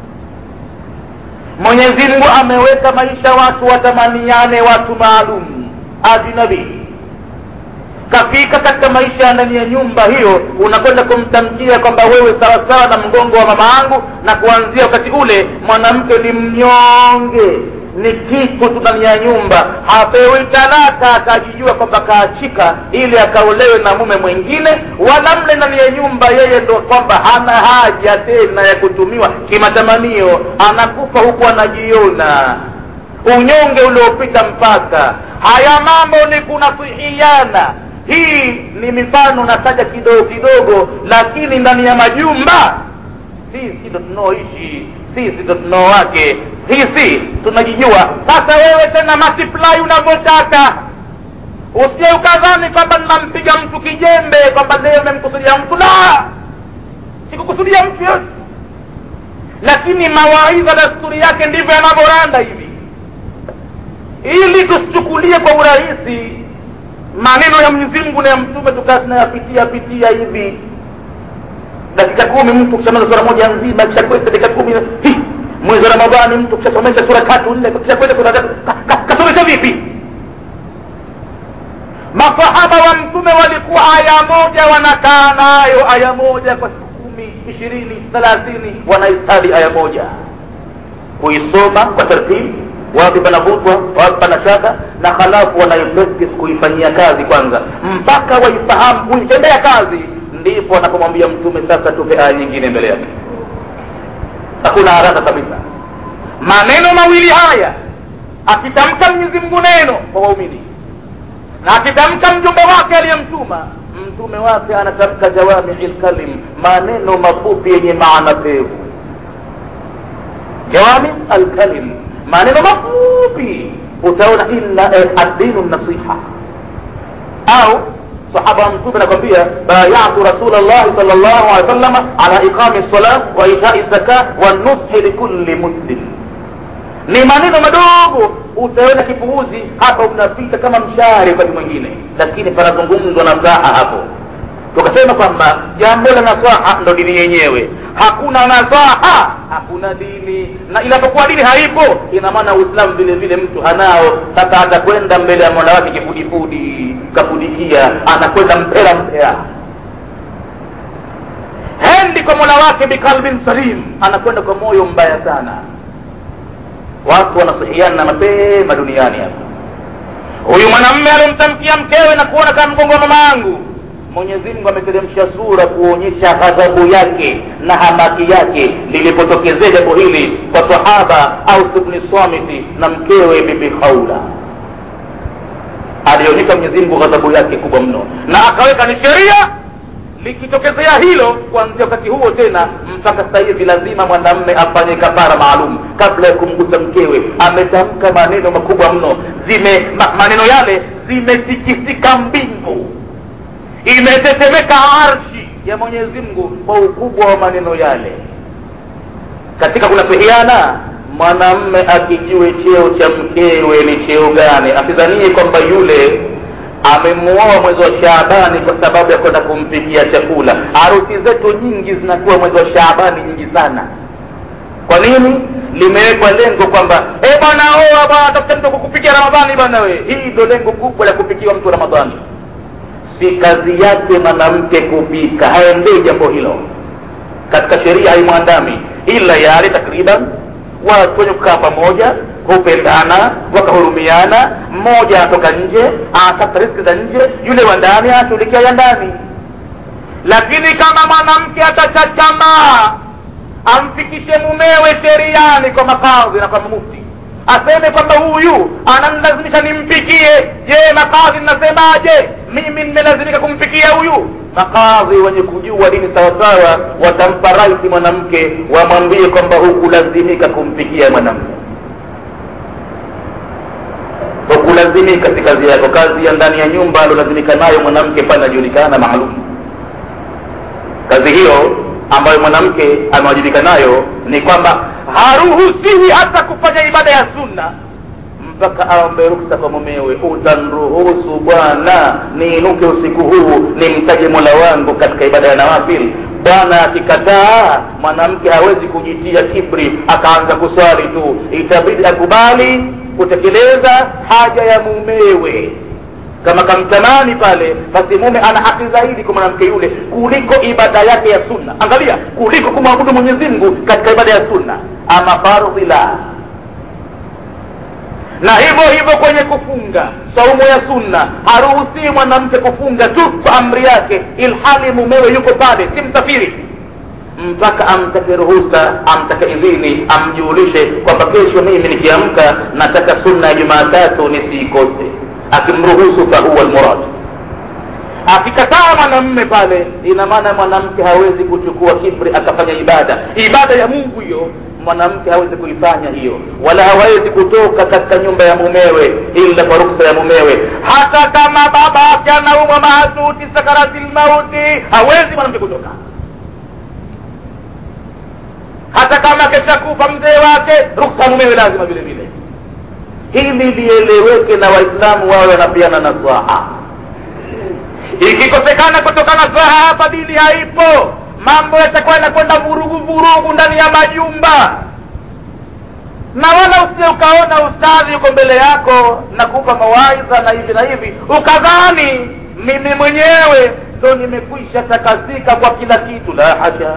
mwenyezi mungu ameweka maisha watu watamaniane watu maalum ajnabi kafika katika maisha ndani ya nyumba hiyo unakwenda kumtamkia kwamba wewe sawasawa na mgongo wa mama yangu na kuanzia wakati ule mwanamke ni mnyonge ni kitu tu ndani ya nyumba hapewi talaka akajijua kwamba kaachika ili akaolewe na mume mwingine wala mle ndani ya nyumba yeye ndo kwamba hana haja tena ya kutumiwa kimatamanio anakufa huku anajiona unyonge uliopita mpaka haya mambo ni kunasihiana hii ni mifano nataja kidogo kidogo lakini ndani ya majumba sisi ndo tunaoishi sisi ndo tunaowake sisi tunajijua sasa wewe tena multiply unavyotaka usije ukadhani kwamba ninampiga mtu kijembe kwamba leo memkusudia mtu la sikukusudia mtu yote lakini mawaidha dasturi yake ndivyo yanavyoranda hivi ili tusichukulie kwa urahisi maneno ya mwenyezi mungu na ya mtume tukaa tunayapitia pitia hivi dakika kumi mtu kishamaliza sura moja nzima kishakwenda dakika kumi hi, mwezi wa ramadhani mtu kishasomesha sura tatu nne kishakwenda sura tatu kasomesha vipi masahaba wa mtume walikuwa aya moja wanakaa nayo aya moja kwa siku kumi ishirini thelathini wanaistadi aya moja kuisoma kwa tartibu wapi panavutwa wapi pana shaka na halafu wanaipractice kuifanyia kazi kwanza mpaka waifahamu kuitendea kazi ndipo anapomwambia mtume sasa tupe aya nyingine mbele yake hakuna haraka kabisa maneno mawili haya akitamka mwenyezi mungu neno kwa waumini na akitamka mjumbe wake aliyemtuma mtume wake anatamka jawamii lkalim maneno mafupi yenye maana pevu jawami alkalim maneno mafupi utaona inna eh, addinu nasiha au sahaba wa mtume anakwambia bayatu rasul llahi sal llahu alehi wasallama ala iqami lsala wa itai zaka wanushi likulli muslim ni maneno madogo utaona kipuuzi hapa unapita kama mshari wakati mwingine lakini panazungumzwa nasaha hapo tukasema kwamba jambo la nasaha ndo dini yenyewe hakuna nasaha hakuna dini na inapokuwa dini haipo ina maana uislamu vile vile mtu hanao sasa atakwenda mbele ya mola wake kifudifudi kafudikia anakwenda mpera mpera hendi kwa mola wake bikalbin salim anakwenda kwa moyo mbaya sana watu wanasihiana mapema duniani hapa huyu mwanamme alimtamkia mkewe na kuona kama mgongo wa mama yangu mwenyezi mungu ameteremsha sura kuonyesha ghadhabu yake na hamaki yake lilipotokezea jambo hili kwa sahaba au ibni samiti na mkewe bibi haula alionyesha mwenyezi mungu ghadhabu yake kubwa mno na akaweka ni sheria likitokezea hilo kuanzia wakati huo tena mpaka sasa hivi lazima mwanamme afanye kafara maalum kabla ya kumgusa mkewe ametamka maneno makubwa mno zime ma, maneno yale zimetikisika mbingu imetetemeka arshi ya mwenyezi mungu kwa ukubwa wa maneno yale katika kunasihiana mwanamme akijue cheo cha mkewe ni cheo gani asidhanie kwamba yule amemuoa mwezi wa shaabani kwa sababu ya kwenda kumpikia chakula harusi zetu nyingi zinakuwa mwezi wa shaabani nyingi sana kwa nini limewekwa lengo kwamba e bwana oa bwana tafuta mtu kukupikia ramadhani bwana we hii ndo lengo kubwa la kupikiwa mtu ramadhani si kazi yake mwanamke kupika haendei jambo hilo katika sheria haimwandami ila yale takriban watu wenye kukaa pamoja hupendana wakahurumiana mmoja anatoka nje anatafuta riski za nje yule wa ndani anashughulikia ya ndani lakini kama mwanamke atachachamaa amfikishe mumewe sheriani kwa makadhi na kwa mufti aseme kwamba huyu ananilazimisha nimpikie je makadhi nasemaje mimi nimelazimika kumpikia huyu makadhi wenye kujua dini sawasawa watampa raiti mwanamke wamwambie kwamba hukulazimika kumpikia mwanamke hukulazimika si kazi yako kazi ya ndani ya nyumba alolazimika nayo mwanamke pale inajulikana maalum kazi hiyo ambayo mwanamke amewajibika nayo ni kwamba haruhusiwi hata kufanya ibada ya sunna mpaka aombe ruksa kwa mumewe utanruhusu bwana niinuke usiku huu nimtaje mola wangu katika ibada ya nawafil bwana akikataa mwanamke hawezi kujitia kibri akaanza kuswali tu itabidi akubali kutekeleza haja ya mumewe kama kamtamani pale basi mume ana haki zaidi kwa mwanamke yule kuliko ibada yake ya sunna angalia kuliko kumwabudu mwenyezi mungu katika ibada ya sunna ama fardhi la na hivyo hivyo kwenye kufunga saumu ya sunna haruhusii mwanamke kufunga tu kwa amri yake ilhali mumewe yuko pale si msafiri mpaka amtake ruhusa amtake idhini amjulishe kwamba kesho mimi nikiamka nataka sunna ya jumaatatu nisiikose akimruhusu fahuwa lmurad akikataa mwanamme pale ina maana mwanamke hawezi kuchukua kibri akafanya ibada ibada ya mungu hiyo mwanamke hawezi kuifanya hiyo wala hawezi kutoka katika nyumba ya mumewe ila kwa ruksa ya mumewe hata kama baba yake anaumwa mahatuti sakarati lmauti hawezi mwanamke kutoka hata kama keshakufa mzee wake ruksa mumewe lazima vile vile hili lieleweke na waislamu wawe wanapiana nasaha ikikosekana kutokana saha hapa dini haipo mambo yatakuwa yanakwenda vurugu vurugu ndani ya majumba na wala usije ukaona ustadhi uko mbele yako na kupa mawaidha na hivi na hivi ukadhani mimi mwenyewe ndo nimekwisha takasika kwa kila kitu la haja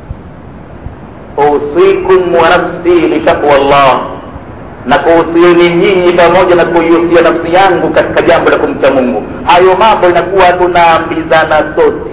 usikum wa nafsi litaqwa llah na kuhusieni nyinyi pamoja na kuihusia nafsi yangu katika jambo la kumcha mungu hayo mambo inakuwa tunaambizana sote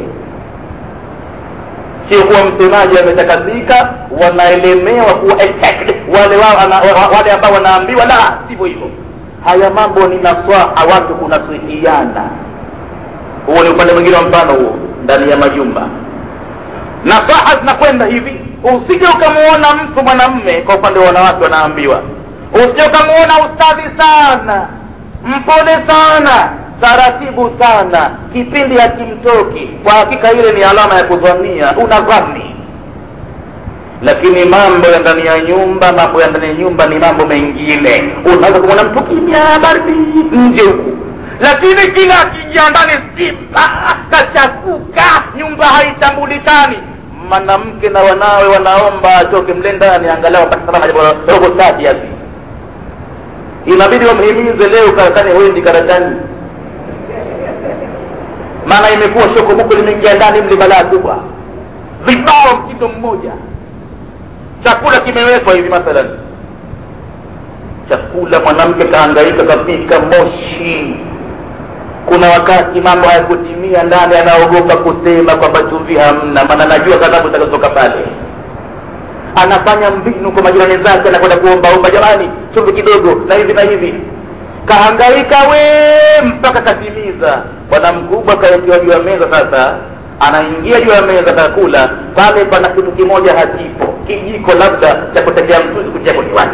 sio kuwa msemaji ametakasika wanaelemewa kuwa attacked wale wao wale ambao wanaambiwa la sivyo hivyo haya mambo ni naswaha watu kunasihiana huo ni upande mwingine wa mfano huo ndani ya majumba nasaha zinakwenda hivi usije ukamuona mtu mwanamme kwa upande wa wanawake wanaambiwa usije ukamuona ustadhi sana mpole sana taratibu sana kipindi hakimtoki kwa hakika ile ni alama ya kudhania unadhani lakini mambo ya ndani ya nyumba mambo ya ndani ya nyumba ni mambo mengine unaweza kumwona mtu kimya baridi nje huku lakini kila akiingia ndani simba kachafuka nyumba haitambulikani mwanamke na wanawe wanaomba atoke mle ndani angalau apate salama robo tatu hivi inabidi wamhimize leo karakani wendi karatani maana imekuwa shokomuko limeingia ndani mli balaa kubwa vibao mtindo mmoja chakula kimewekwa hivi mathalan chakula mwanamke kaangaika kapika moshi kuna wakati mambo hayakutimia ndani anaogopa kusema kwamba chumvi hamna maana najua ghadhabu zitakazotoka pale anafanya mbinu kwa majirani zake anakwenda kuombaomba jamani chumvi kidogo na hivi na hivi kahangaika we mpaka katimiza bwana mkubwa kawekewa juu ya meza sasa anaingia juu ya meza kakula pale pana kitu kimoja hakipo kijiko labda cha kutekea mchuzi kutia kwenye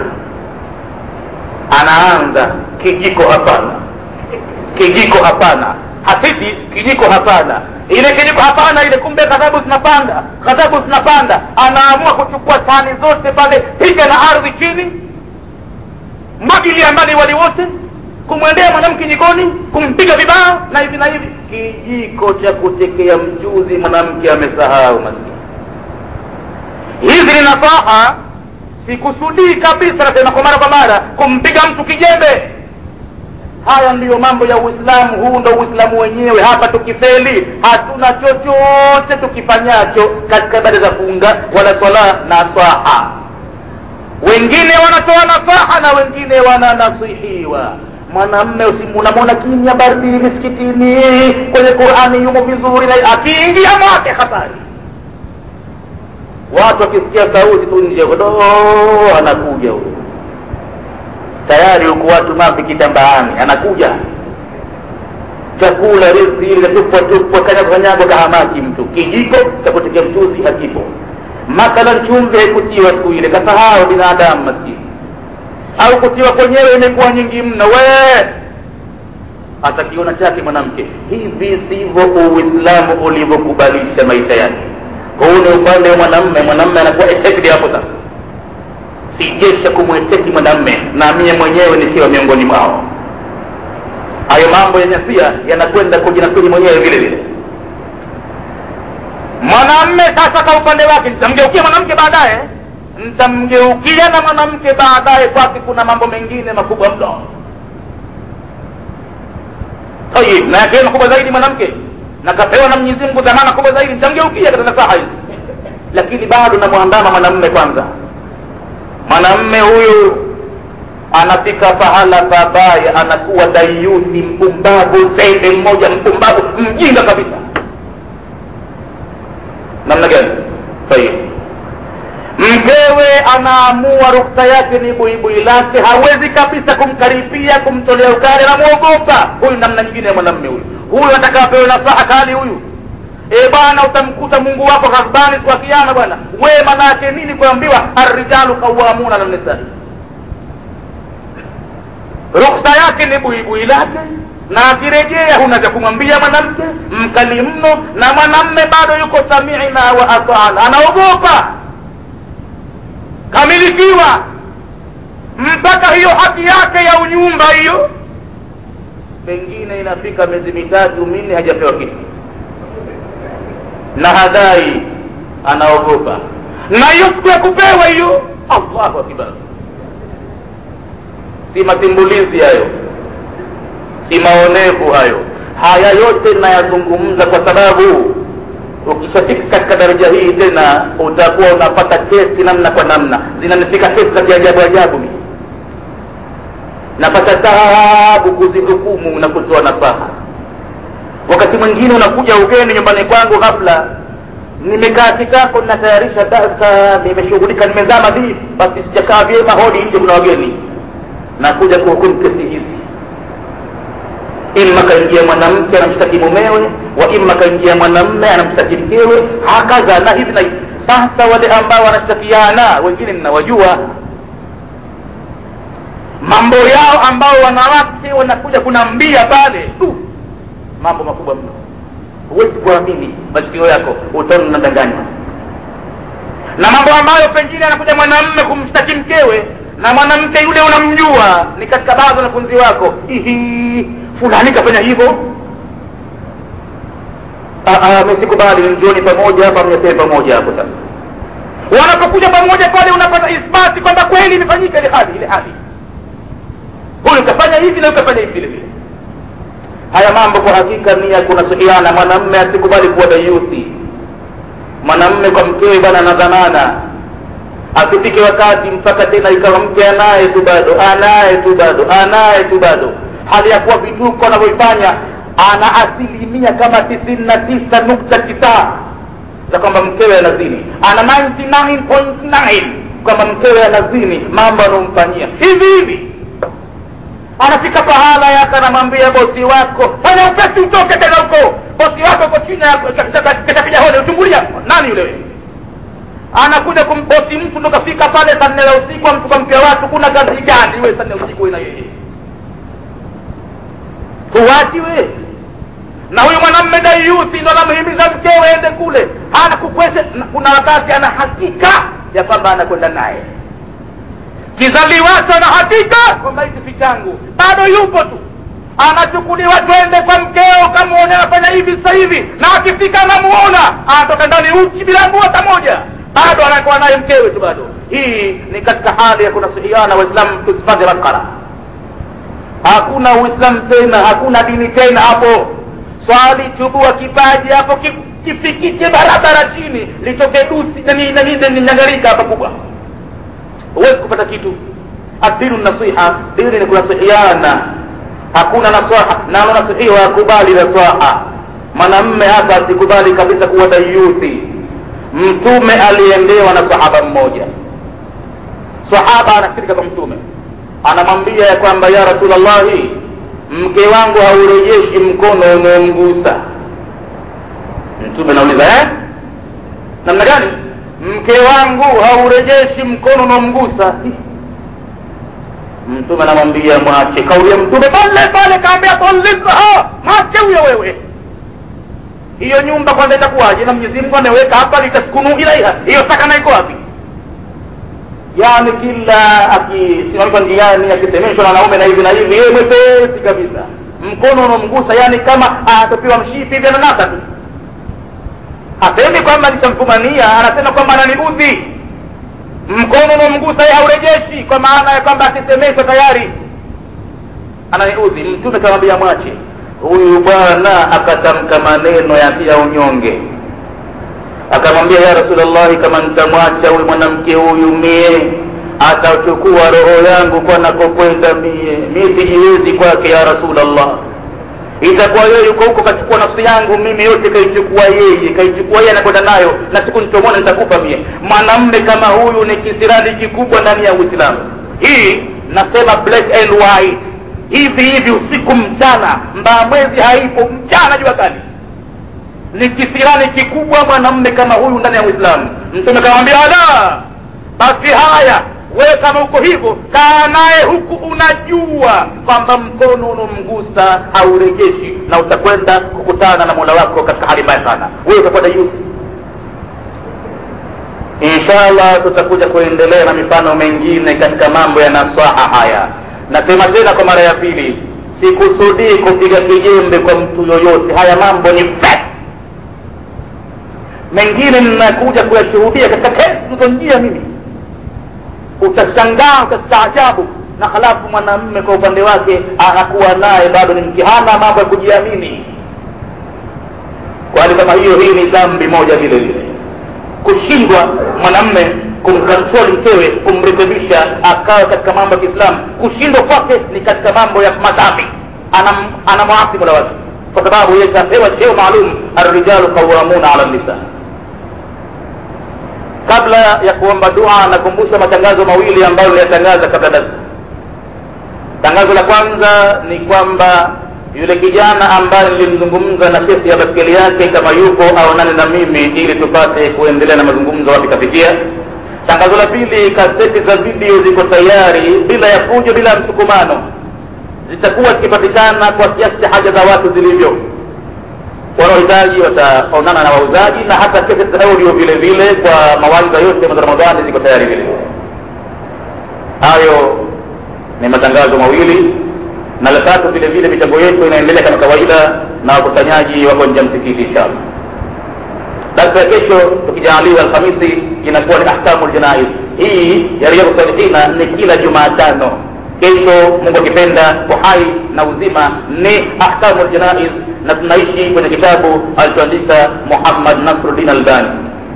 anaanza kijiko hapana kijiko hapana hasiti kijiko hapana ile kijiko hapana ile kumbe ghadhabu zinapanda ghadhabu zinapanda anaamua kuchukua sahani zote pale piga na ardhi chini mwagilia mbali wali wote kumwendea mwanamke jikoni kumpiga vibao na hivi na hivi kijiko cha kutekea mchuzi mwanamke amesahau maskini hizi ni nasaha sikusudii kabisa nasema kwa mara kwa mara kumpiga mtu kijembe haya ndiyo mambo ya uislamu huu ndo uislamu wenyewe hapa tukifeli hatuna chochote tukifanyacho katika ibada za funga wala swala na swaha wengine wanatoa nasaha na wengine wananasihiwa mwanamme unamwona kimya baridi misikitini kwenye qurani yumo vizuri na akiingia mwake habari watu wakisikia sauti tu nje do anakuja huyo tayari huku watu mavi kitambaani anakuja chakula riziki ile katupwa tupwa kanyago kanyago kahamaki mtu kijiko cha kutekea mchuzi hakipo mathalan chumvi haikutiwa siku ile kasahau binadamu maskini au kutiwa kwenyewe imekuwa nyingi mno we atakiona chake mwanamke hivi sivyo uislamu ulivyokubalisha maisha yake huu ni upande wa mwanamme mwanamme anakuwa etekdi hapo sasa sijesha kumweteki mwanamme na mie mwenyewe nikiwa miongoni mwao hayo mambo yenye pia yanakwenda kujinasiri mwenyewe vile vile mwanamme sasa kwa upande wake nitamgeukia mwanamke baadaye nitamgeukia na mwanamke baadaye kwake kuna mambo mengine makubwa mno tayib na yakiwa makubwa zaidi mwanamke na kapewa na mwenyezi mungu dhamana kubwa zaidi nitamgeukia katika saha hizi lakini bado namwandama mwanamme kwanza mwanamme huyu anafika pahala pabaya anakuwa dayuthi mpumbavu zende mmoja mpumbavu mjinga kabisa namna gani tayib mkewe anaamua ruksa yake ni buibui lake hawezi kabisa kumkaribia kumtolea ukali anamwogopa huyu namna nyingine ya mwanamme huyu huyu anataka apewe nasaha kali huyu e bwana utamkuta mungu wako ghadbani siku ya kiama bwana we manake nini kuambiwa arrijalu qawamuna ala nisai ruksa yake ni buibui lake na akirejea huna cha kumwambia mwanamke mkali mno na mwanamme bado yuko samina wa atana anaogopa kamilikiwa mpaka hiyo haki yake ya unyumba hiyo pengine inafika miezi mitatu minne hajapewa kitu na hadai anaogopa na hiyo siku ya kupewa hiyo allahu akbar si matimbulizi hayo si maonevu hayo haya yote nayazungumza kwa sababu ukishafika katika daraja hii tena utakuwa unapata kesi namna kwa namna zinanifika kesi za kiajabu ajabu mi napata taabu kuzihukumu na kutoa nasaha wakati mwingine unakuja ugeni nyumbani kwangu ghafla nimekaa kitako ninatayarisha darsa nimeshughulika nimezama vipi basi sijakaa vyema hodi nje kuna wageni nakuja kuhukumu kesi hizi imma kaingia mwanamke anamshtaki mumewe wa imma kaingia mwanamme anamshtaki mkewe hakaza na hivi na hivi sasa wale ambao wanashtakiana wengine ninawajua mambo yao ambao wanawake wanakuja kunambia pale uh, mambo makubwa mno huwezi kuamini masikio yako utaona unadanganywa na mambo ambayo pengine anakuja mwanamme kumshtaki mkewe na mwanamke yule unamjua ni katika baadhi wanafunzi wako ihi fulani kafanya hivyo mesikubali njioni pamoja hapa mnyetee pamoja hapo sasa wanapokuja pamoja pale unapata isbati kwamba kweli imefanyika ile hali ile hali huyu kafanya hivi na ukafanya hivi vile vile haya mambo kwa hakika ni ya kunasuhiana mwanamme asikubali kuwa dayuthi mwanamme kwa mkewe bwana na dhamana asifike wakati mpaka tena ikawa mke anaye tu bado anaye tu bado anaye tu bado hali ya kuwa vituko anavyofanya ana asilimia kama tisini na tisa nukta tisa za kwamba mkewe anazini ana 99.9 kwamba mkewe anazini mambo anaomfanyia hivi hivi anafika pahala yake anamwambia bosi wako fanya upesi utoke tena huko bosi wako uko chini katapiga hole uchungulia nani yule wewe anakuja kumbosi mtu ndo kafika pale saa nne la usiku amtuka mke watu kuna kazi gani we saa nne usiku we na yeye huwachi we na huyu mwanamme dayuthi ndo anamhimiza mkewe ende kule hana kukwesha kuna wakati ana hakika ya kwamba anakwenda naye kizaliwacho ana hakika kwamba hiki si changu bado yupo tu anachukuliwa twende kwa mkeo kamuone anafanya hivi sasa hivi na akifika anamuona anatoka ndani uchi bila nguo hata moja bado anakuwa naye mkewe tu bado hii ni katika hali ya kunasihiana waislamu tusifadhi maskara hakuna uislamu tena hakuna dini tena hapo swali chubua kipaji hapo kifikike barabara chini litoke dusi nanyangarika hapa kubwa huwezi kupata kitu adinu nasiha dini ni kunasihiana hakuna nasaha nalo nasihiwa akubali nasaha mwanamme hapa asikubali kabisa kuwa dayuthi mtume aliendewa na sahaba mmoja sahaba anafika kwa mtume anamwambia ya kwamba ya rasulllahi mke wangu haurejeshi mkono unaomgusa mtume anauliza eh? namna gani mke wangu haurejeshi mkono unaomgusa mtume anamwambia mwache kauli ya mtume pale pale kaambia talikaha mwache huyo wewe hiyo nyumba kwanza itakuwaje na mwenyezi mungu ameweka hapa litaskunu ilaiha hiyo sakana iko wapi yaani kila akisimamishwa njiani akisemeshwa na wanaume na hivi na hivi yeye mwepesi kabisa mkono unaomgusa yani kama anatopiwa mshipi hivi ananasa tu hasemi kwamba nishamfumania anasema kwamba ananiudhi mkono unaomgusa yeye haurejeshi kwa maana ya kwamba akisemeshwa tayari ananiudhi mtume kamwambia mwache huyu bwana akatamka maneno ya ya unyonge akamwambia ya rasulllahi kama nitamwacha huyu mwanamke huyu mie atachukua roho yangu kwa nakokwenda mie mi sijiwezi kwake ya rasulllah itakuwa yeye yuko huko kachukua nafsi yangu mimi yote kaichukua yeye kaichukua yeye anakwenda nayo na siku nitomona nitakufa mie mwanamme kama huyu ni kisirani kikubwa ndani ya uislamu hii nasema black and white hivi hivi usiku mchana mbaa mwezi haipo mchana jua kali ni kisirani kikubwa mwanamme kama huyu ndani ya uislamu mtume kamwambia la basi haya wewe kama uko hivyo kaa naye huku unajua kwamba mkono unomgusa haurejeshi na utakwenda kukutana na mola wako katika hali mbaya sana wewe utakwenda juu inshallah tutakuja kuendelea na mifano mengine katika mambo ya nasaha haya nasema tena kwa mara ya pili sikusudii kupiga kijembe kwa mtu yoyote haya mambo ni fact mengine ninakuja kuyashuhudia katika kesi nilizonjia mimi utashangaa utastaajabu na halafu mwanamme kwa upande wake anakuwa naye bado ni mkihana mambo ya kujiamini kwa hali kama hiyo hii ni dhambi moja vile vile kushindwa mwanamme kumkontroli mkewe kumrekebisha akawe katika mambo ya kiislamu kushindwa kwake ni katika mambo ya madhambi anamwasi ana mola wake kwa sababu yeye kapewa cheo maalum arrijalu qawamuna ala nisa kabla ya kuomba dua nakumbusha matangazo mawili ambayo niliyatangaza kabla darsa tangazo la kwanza ni kwamba yule kijana ambaye nilimzungumza na kesi ya baskeli yake kama yuko aonane na mimi ili tupate kuendelea na mazungumzo wapi kafikia tangazo la pili kaseti za video ziko tayari bila ya fujo bila ya msukumano zitakuwa zikipatikana kwa kiasi cha haja za watu zilivyo wanaohitaji wataonana na wauzaji na hata kesi za audio vile vile kwa mawaidha yote ya ramadhani ziko tayari vile hayo ni matangazo mawili na la tatu vile vile michango yetu inaendelea kama kawaida na wakusanyaji wako nje ya msikiti inshallah darsa ya kesho tukijaaliwa alhamisi inakuwa ni ahkamu ljanaiz hii ya riyadhu salihina ni kila jumaatano kesho mungu akipenda uhai na uzima ni ahkamu ljanaiz na tunaishi kwenye kitabu alichoandika muhammad nasruddin albani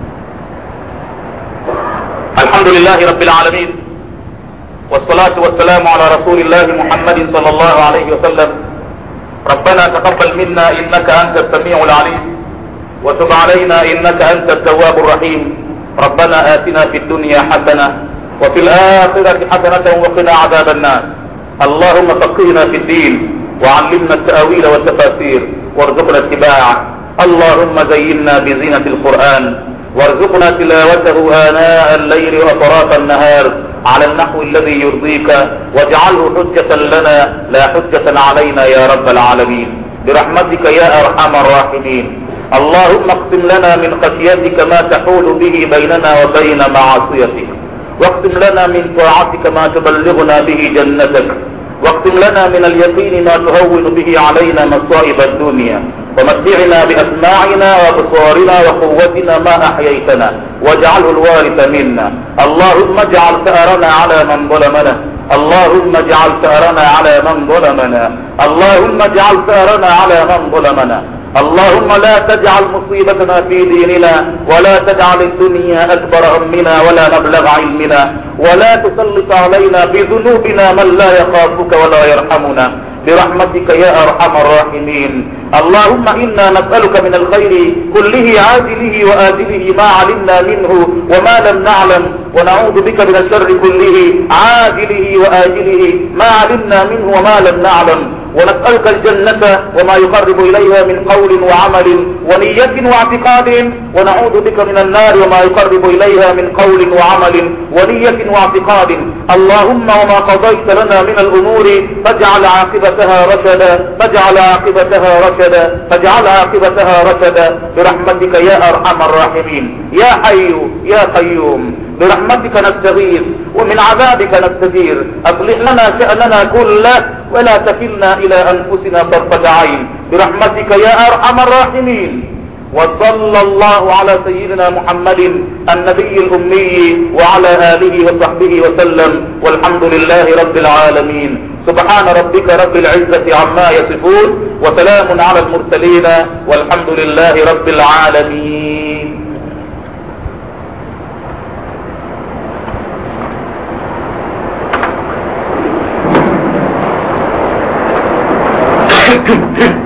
alhamdulillahi rabbil alamin والصلاة والسلام على رسول الله محمد صلى الله عليه وسلم ربنا تقبل منا إنك أنت السميع العليم وتب علينا إنك أنت التواب الرحيم ربنا آتنا في الدنيا حسنة وفي الآخرة حسنة وقنا عذاب النار اللهم فقهنا في الدين وعلمنا التأويل والتفاسير وارزقنا اتباعه اللهم زينا بزينة القرآن وارزقنا تلاوته آناء الليل وأطراف النهار على النحو الذي يرضيك واجعله حجة لنا لا حجة علينا يا رب العالمين برحمتك يا أرحم الراحمين اللهم اقسم لنا من خشيتك ما تحول به بيننا وبين معصيتك واقسم لنا من طاعتك ما تبلغنا به جنتك واقسم لنا من اليقين ما تهون به علينا مصائب الدنيا ومتعنا بأسماعنا وأبصارنا وقوتنا ما أحييتنا واجعله الوارث منا اللهم اجعل ثأرنا على من ظلمنا اللهم اجعل ثأرنا على من ظلمنا اللهم اجعل ثأرنا على من ظلمنا اللهم لا تجعل مصيبتنا في ديننا ولا تجعل الدنيا أكبر همنا ولا مبلغ علمنا ولا تسلط علينا بذنوبنا من لا يخافك ولا يرحمنا برحمتك يا أرحم الراحمين اللهم إنا نسألك من الخير كله عاجله وآجله ما علمنا منه وما لم نعلم ونعوذ بك من الشر كله عاجله وآجله ما علمنا منه وما لم نعلم ونسألك الجنة وما يقرب إليها من قول وعمل ونية واعتقاد ونعوذ بك من النار وما يقرب إليها من قول وعمل ونية واعتقاد اللهم وما قضيت لنا من الأمور فاجعل عاقبتها رشدا فاجعل عاقبتها رشدا فاجعل عاقبتها رشدا برحمتك يا أرحم الراحمين يا حي يا قيوم برحمتك نستغيث ومن عذابك نستجير أصلح لنا شأننا كله ولا تكلنا إلى أنفسنا طرفة عين برحمتك يا أرحم الراحمين وصلى الله على سيدنا محمد النبي الأمي وعلى آله وصحبه وسلم والحمد لله رب العالمين سبحان ربك رب العزة عما يصفون وسلام على المرسلين والحمد لله رب العالمين Good, good.